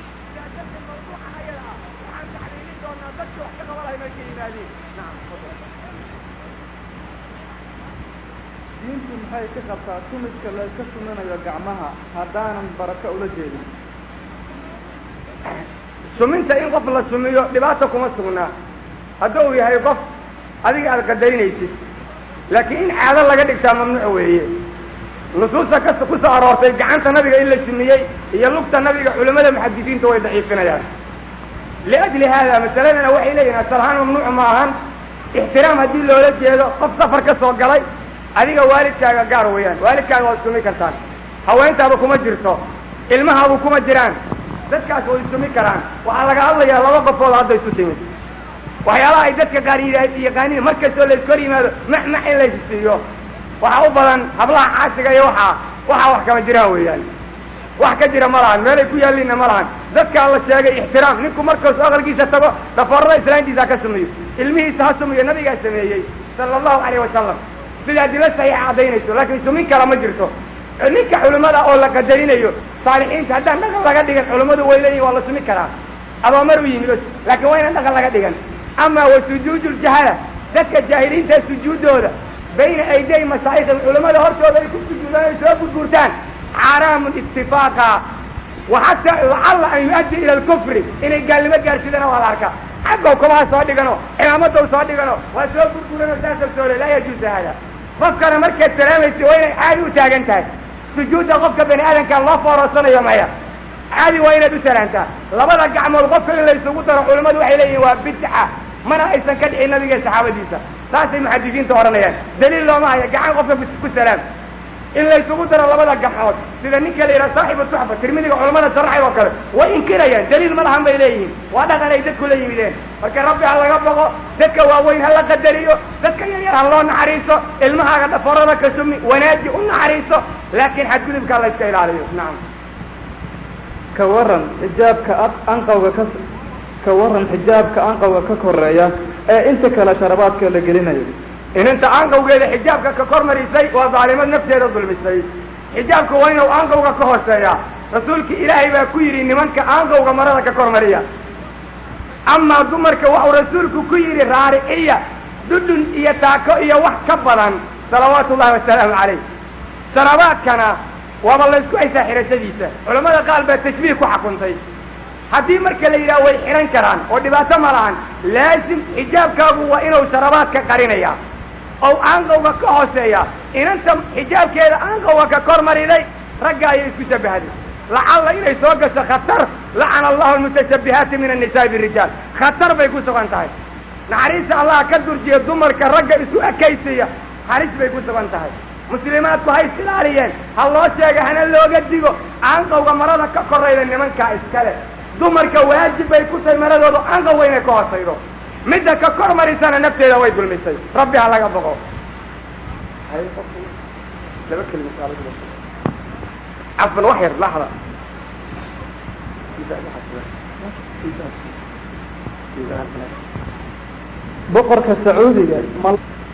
[SPEAKER 4] diintu maxay ka qabtaa tumidka la iska suminayo gacmaha haddaanan barako ula jeedin
[SPEAKER 3] suminta in qof la sumiyo dhibaata kuma sugnaa hadduu yahay qof adiga aada qadaynaysid laakiin in caado laga dhigtaa mamnuuc weeye nusuusta ka ku soo aroortay gacanta nabiga in la sumiyey iyo lugta nabiga culimmada muxadisiinta way daciifinayaan liajli haada masaladana waxay leeyihin asalahaan mamnuuc ma ahan ixtiraam haddii loola jeedo qof safar ka soo galay adiga waalidkaaga gaar weeyaan waalidkaaga waad sumi kartaan haweentaaba kuma jirto ilmahaabu kuma jiraan dadkaas way sumi karaan waxaa laga hadlayaa laba qofood hadda isu timid waxyaalaha ay dadka qaar yaqaaniin mar kastoo la iskor yimaado maxmax in laysu siiyo waxaa u badan hablaha xaasiga iyo waxaa waxaa wax kama jiraan weeyaan wax ka jira ma lahan meelay ku yaalliinna ma lahan dadkaa la sheegay ixtiraam ninku markaasu aqalkiisa tago dhafoorada islaantiisa ha ka sumiyo ilmihiisa ha sumiyo nabigaa sameeyey sala allahu calayh wasalam sida adilo saxiixa caddaynayso laakiin sumin kala ma jirto ninka culimmada oo la qadarinayo saalixiinta haddaan dhaqan laga dhigan culimmadu way leeyihin waa la sumi karaa adoomar u yimid laakiin waa inaan dhaqan laga dhigan ama wa sujuudu ljahala dadka jaahiliinta sujuuddooda bayna ayday masaa'ikhim culimmada hortooda ay ku sujuudaan ay soo gurgurtaan xaaraamun itifaaqa wa xataa lacalla an yu-addi ila alkufri inay gaalnimo gaarsidana waa la arkaa xaggow kabaha soo dhigano cimaamadow soo dhigano waa soo gurguranoo saasoo soole laa yajuusu haada qofkana markaad salaamaysa waa inay caadi u taagan tahay sujuudda qofka bani aadamka loo foororsanayo maya caadi waa inaad u salaantaa labada gacmood qofka in laysugu daro culimmadu waxay leeyihin waa bidca mana aysan ka dhicin nabiga saxaabadiisa saasay muxadisiinta odhanayaan daliil looma haya gacan qofka ku salaam in laysugu daro labada gacmood sida ninka la yidhaha saaxibu tuxfa tirmidiga culamada sharaxay oo kale way inkirayaan daliil ma lahan bay leeyihiin waa dhaqan ay dadku la yimideen marka rabbi ha laga boqo dadka waaweyn ha la qadariyo dadka yaryar ha loo naxariiso ilmahaaga dhaforada ka sumi wanaaji u naxariiso laakiin xadgudubka la iska ilaaliyo nacam
[SPEAKER 4] ka waran xijaabka anqawga ka ka waran xijaabka anqawga ka koreeya ee inta kale sharabaadka la gelinayo
[SPEAKER 3] inanta aanqawgeeda xijaabka ka kor marisay waa daalimad nafteeda dulmisay xijaabka waa inuu aanqawga ka hooseeyaa rasuulki ilaahay baa ku yidhi nimanka aanqawga marada ka kor mariya amaa dumarka waxuu rasuulku ku yidhi raariciya dudhun iyo taako iyo wax ka badan salawaatu ullahi wasalaamu calayh sharabaadkana waaba laysku haysaa xirashadiisa culamada qaar baa tashbiih ku xakuntay haddii marka la yidhaha way xihan karaan oo dhibaato ma lahan laasim xijaabkaagu waa inuu sharabaadka qarinaya oo aanqawga ka hooseeya inanta xijaabkeeda aanqawga ka kor mariday ragga ayay isku shabahday lacalla inay soo gasho khatar lacana allahu almutashabihaati min annisaai birijaal khatar bay ku sugan tahay naxariista allah ka durjiya dumarka ragga isu ekaysiya halis bay ku sugan tahay muslimaadku ha is ilaaliyeen ha loo sheega hana looga digo aanqawga marada ka korayda nimankaa iskale dumarka waajib bay ku tahay maradoodu aanqawga inay ka hoosaydo midda ka kor marisana nafteeda way dulmisay rabbi ha laga boqo cafan wax yar laxda
[SPEAKER 4] boqorka sacuudiga ma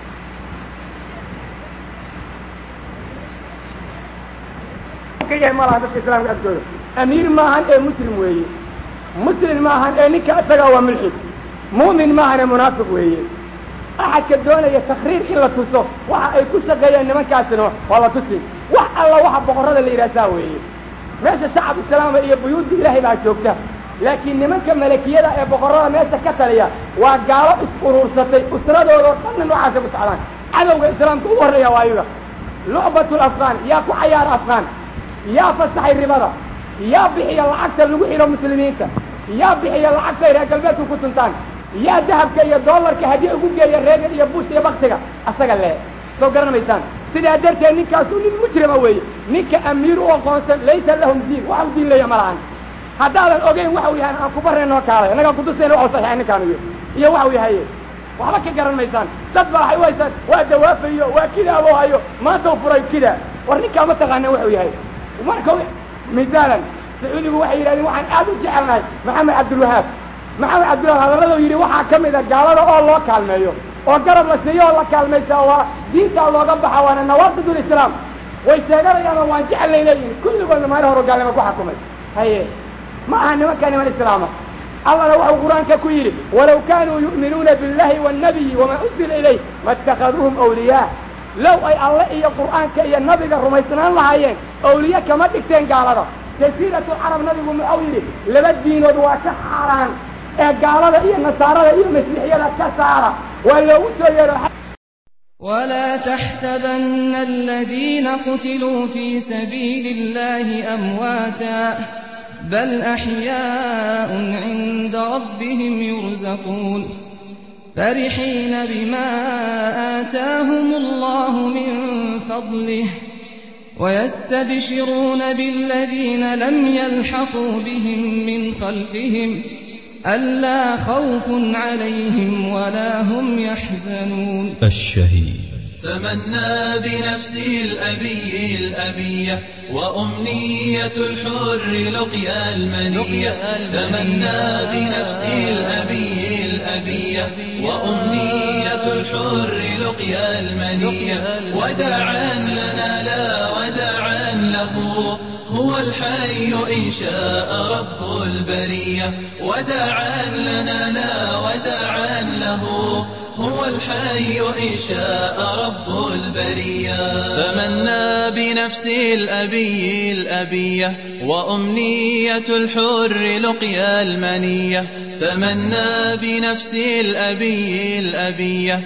[SPEAKER 3] ka yahay ma laha dadka islaamka agtooda amiir maahan ee muslim weeye muslim maahan ee ninka isagaa waa mulxid mu'min maahan ee munaafiq weeye axadka doonaya takriir in la tuso waxa ay ku shaqeeyaan nimankaasina waa la tusi wax alla waxa boqorrada la yidhaha saa weeye meesha shacab islaama iyo buyuudda ilaahay baa joogta laakiin nimanka malakiyada ee boqorrada meesha ka taliya waa gaalo is-uruursatay usradoodao dhanna noocaasay ku socdaan cadowga islaamka ugu horreeya waa ayaga lucbatul afqaan yaa ku cayaara afqaan yaa fasaxay ribada yaa bixiya lacagta lagu xidho muslimiinta yaa bixiya lacagta ay reer galbeedku ku tuntaan yaa dahabka iyo doolarka haddii ugu geeya reegan iyo bush iyo baktiga asaga lee soo garanaysaan sidaa darteed ninkaasu nin mujrima weeye ninka amiir u aqoonsan laysa lahum diin waxau diin leeya ma lahan haddaadan ogeyn waxau yahay aan kubareen noo kaalay annagaan kutusayna waxau saxiixay ninkaan iyo iyo waxau yahaye waxba ka garan maysaan dad baa waxay u haysaan waa dawaafayo waa kida aboo hayo maanta u furay kida war ninkaa ma taqaaneen waxuu yahay marka misaalan sacuudigu waxay yidhahdeen waxaan aad u jecelnahay maxamed cabdilwahaab maxamed cabdilwahaab hadalladuu yidhi waxaa ka mid a gaalada oo loo kaalmeeyo oo garab la siiyo oo la kaalmaysa waa diintaa looga baxa waana nawaaqidulislaam way sheeganayaan oo waan jecelnay leeyihin kulligoodna maalin horo gaalnimo ku xakumay haye ma aha nimankaa niman islaama allana waxuu qur-aanka ku yidhi walaw kaanuu yu'minuuna biاllahi waannabiyi wamaa unzila ilayh ma اtakhaduuhum awliyaa low ay alle iyo qur'aanka iyo nabiga rumaysnaan lahaayeen awliye kama dhigteen gaalada jasiiratu carab nabigu muxuu yidhi laba diinood waa ka xaaraan ee gaalada iyo nasaarada iyo masiixiyada ka saara waa loogu soo yeero
[SPEAKER 5] ولا تحسبن الذين قتلوا في سبيل الله أمواتا بل أحياء عند ربهم يرزقون فرحين بما آتاهم الله من فضله ويستبشرون بالذين لم يلحقوا بهم من خلفهم ألا خوف عليهم ولا هم يحزنون
[SPEAKER 1] الشهيد تمنى بنفسي الأبي الأبية وأمنية الحر لقيا المنية تمنى بنفسي الأبي الأبية وأمنية الحر لقيا المنية وداعا لنا لا وداعا له هو الحي إن شاء رب البرية وداعا لنا لا وداعا له هو الحي إن شاء رب البرية تمنى بنفسي الأبي الأبية وأمنية الحر لقيا المنية تمنى بنفسي الأبي الأبية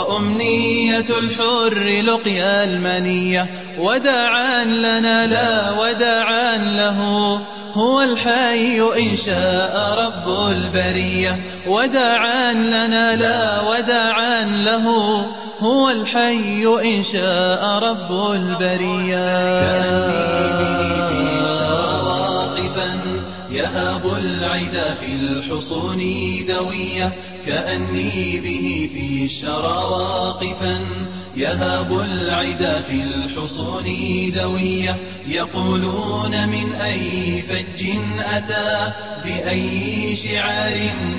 [SPEAKER 1] وأمنية الحر لقيا المنية وداعا لنا لا وداعا له هو الحي إن شاء رب البرية وداعا لنا لا وداعا له هو الحي إن شاء رب البرية كأني به في الشرى واقفا يهاب العدا في الحصون دوية كأني به في الشرى واقفا يهاب العدا في الحصون دوية يقولون من أي فج أتى بأي شعار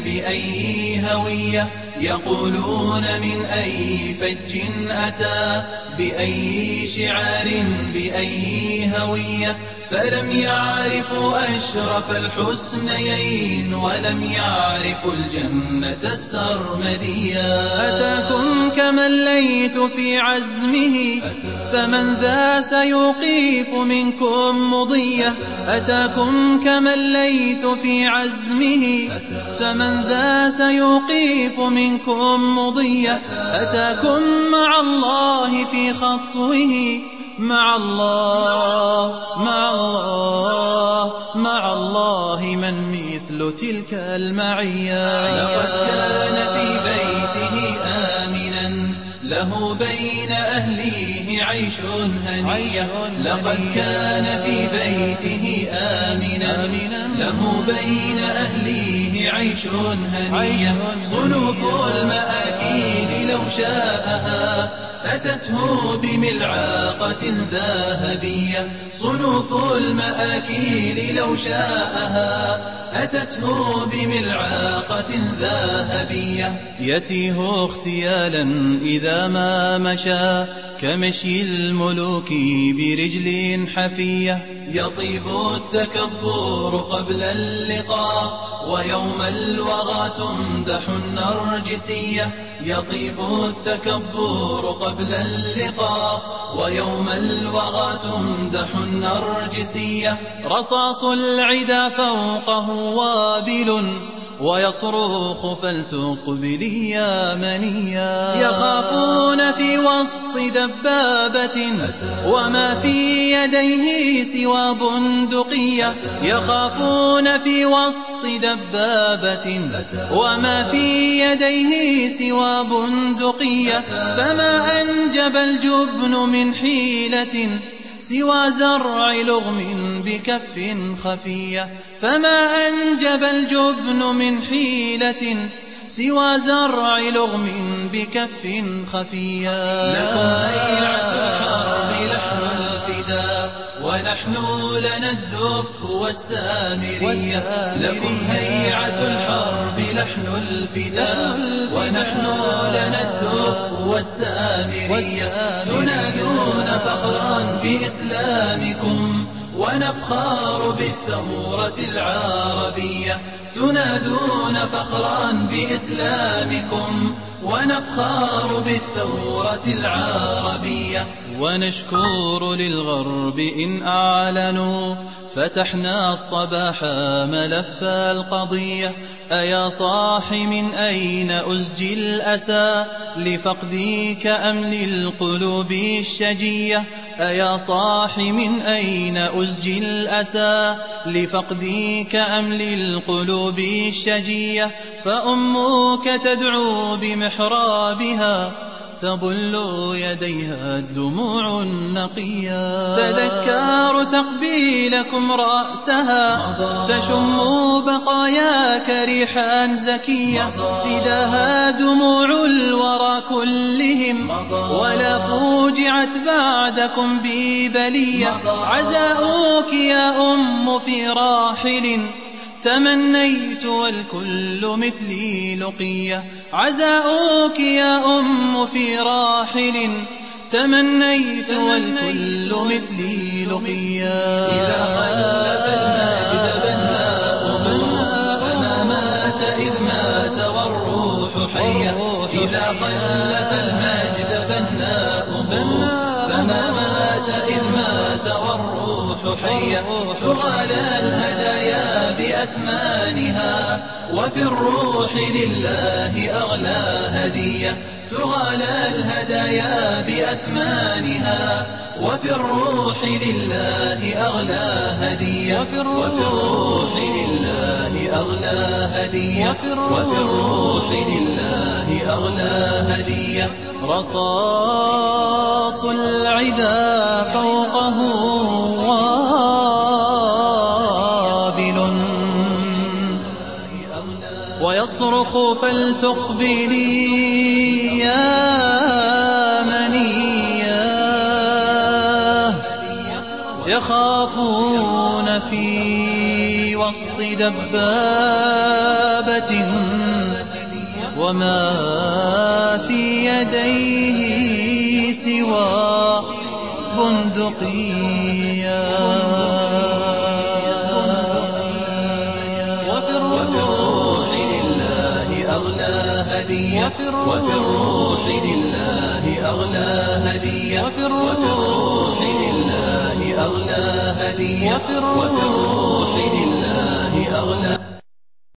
[SPEAKER 1] بأي هوية يقولون من أي فج أتى بأي شعار بأي هوية فلم يعرفوا أشرف الحسنيين ولم يعرفوا الجنة السرمدية أتاكم كما الليث في عزمه فمن ذا سيوقيف منكم مضية أتاكم كما الليث في عزمه فمن ذا سيوقيف منكم مضية أتاكم مع الله في خطوه مع الله مع الله مع الله من مثل تلك المعية لقد كان في بيته آمنا له بين أهليه عيش هنية لقد كان في بيته آمنا له بين أهليه عيش هنية صنوف المآكيل لو شاءها أتته بملعاقة ذهبية صنوف المآكيل لو شاءها أتته بملعاقة ذهبية يتيه اختيالا إذا ما مشى كمشي الملوك برجل حفية يطيب التكبر قبل اللقاء ويوم الوغى تمدح النرجسية يطيب التكبر قبل اللقاء ويوم الوغى تمدح النرجسية رصاص العدا فوقه وابل ويصرخ فلتقبلي يا منيا يخافون في وسط دبابة وما في يديه سوى بندقية يخافون في وسط دبابة وما في يديه سوى بندقية فما أنجب الجبن من حيلة سوى زرع لغم بكف خفية فما أنجب الجبن من حيلة سوى زرع لغم بكف خفية لكم هيعة الحرب لحن الفداء ونحن لنا الدف والسامرية لكم هيعة الحرب لحن الفداء ونحن لنا الدف والسامرية تنادون فخرا بإسلامكم ونفخار بالثورة العربية تنادون فخرا بإسلامكم ونفخار بالثورة العربية ونشكر للغرب إن أعلنوا فتحنا الصباح ملف القضية أيا صاح من أين أزجي الأسى لفقديك أم للقلوب الشجية أيا صاح من أين أزجي الأسى لفقديك أم للقلوب الشجية فأمك تدعو بمحرابها تبل يديها الدموع النقية تذكار تقبيلكم رأسها تشم بقاياك ريحا زكية فداها دموع الورى كلهم ولا فوجعت بعدكم ببلية عزاؤك يا أم في راحل تمنيت والكل مثلي لقية عزاؤك يا أم في راحل تمنيت والكل مثلي لقيا إذا خلف المجد بناؤه فما مات إذ مات والروح حية إذا خلف المجد بناؤه فما مات إذ مات والروح حية تغالى الهدايا بأثمانها وفي الروح لله أغلى هدية تغالى الهدايا بأثمانها وفي الروح لله أغلى هدية وفي الروح لله أغلى هدية وفي الروح لله أغلى هدية رصاص العدا فوقه وابل ويصرخ فلتقبلي يا منياه يخافون في وسط دبابة وما في يديه سوى بندقية وفي الروح لله أغلى هدية وفي الروح لله أغلى هدية وفي الروح لله أغلى هدية وفي الروح لله أغلى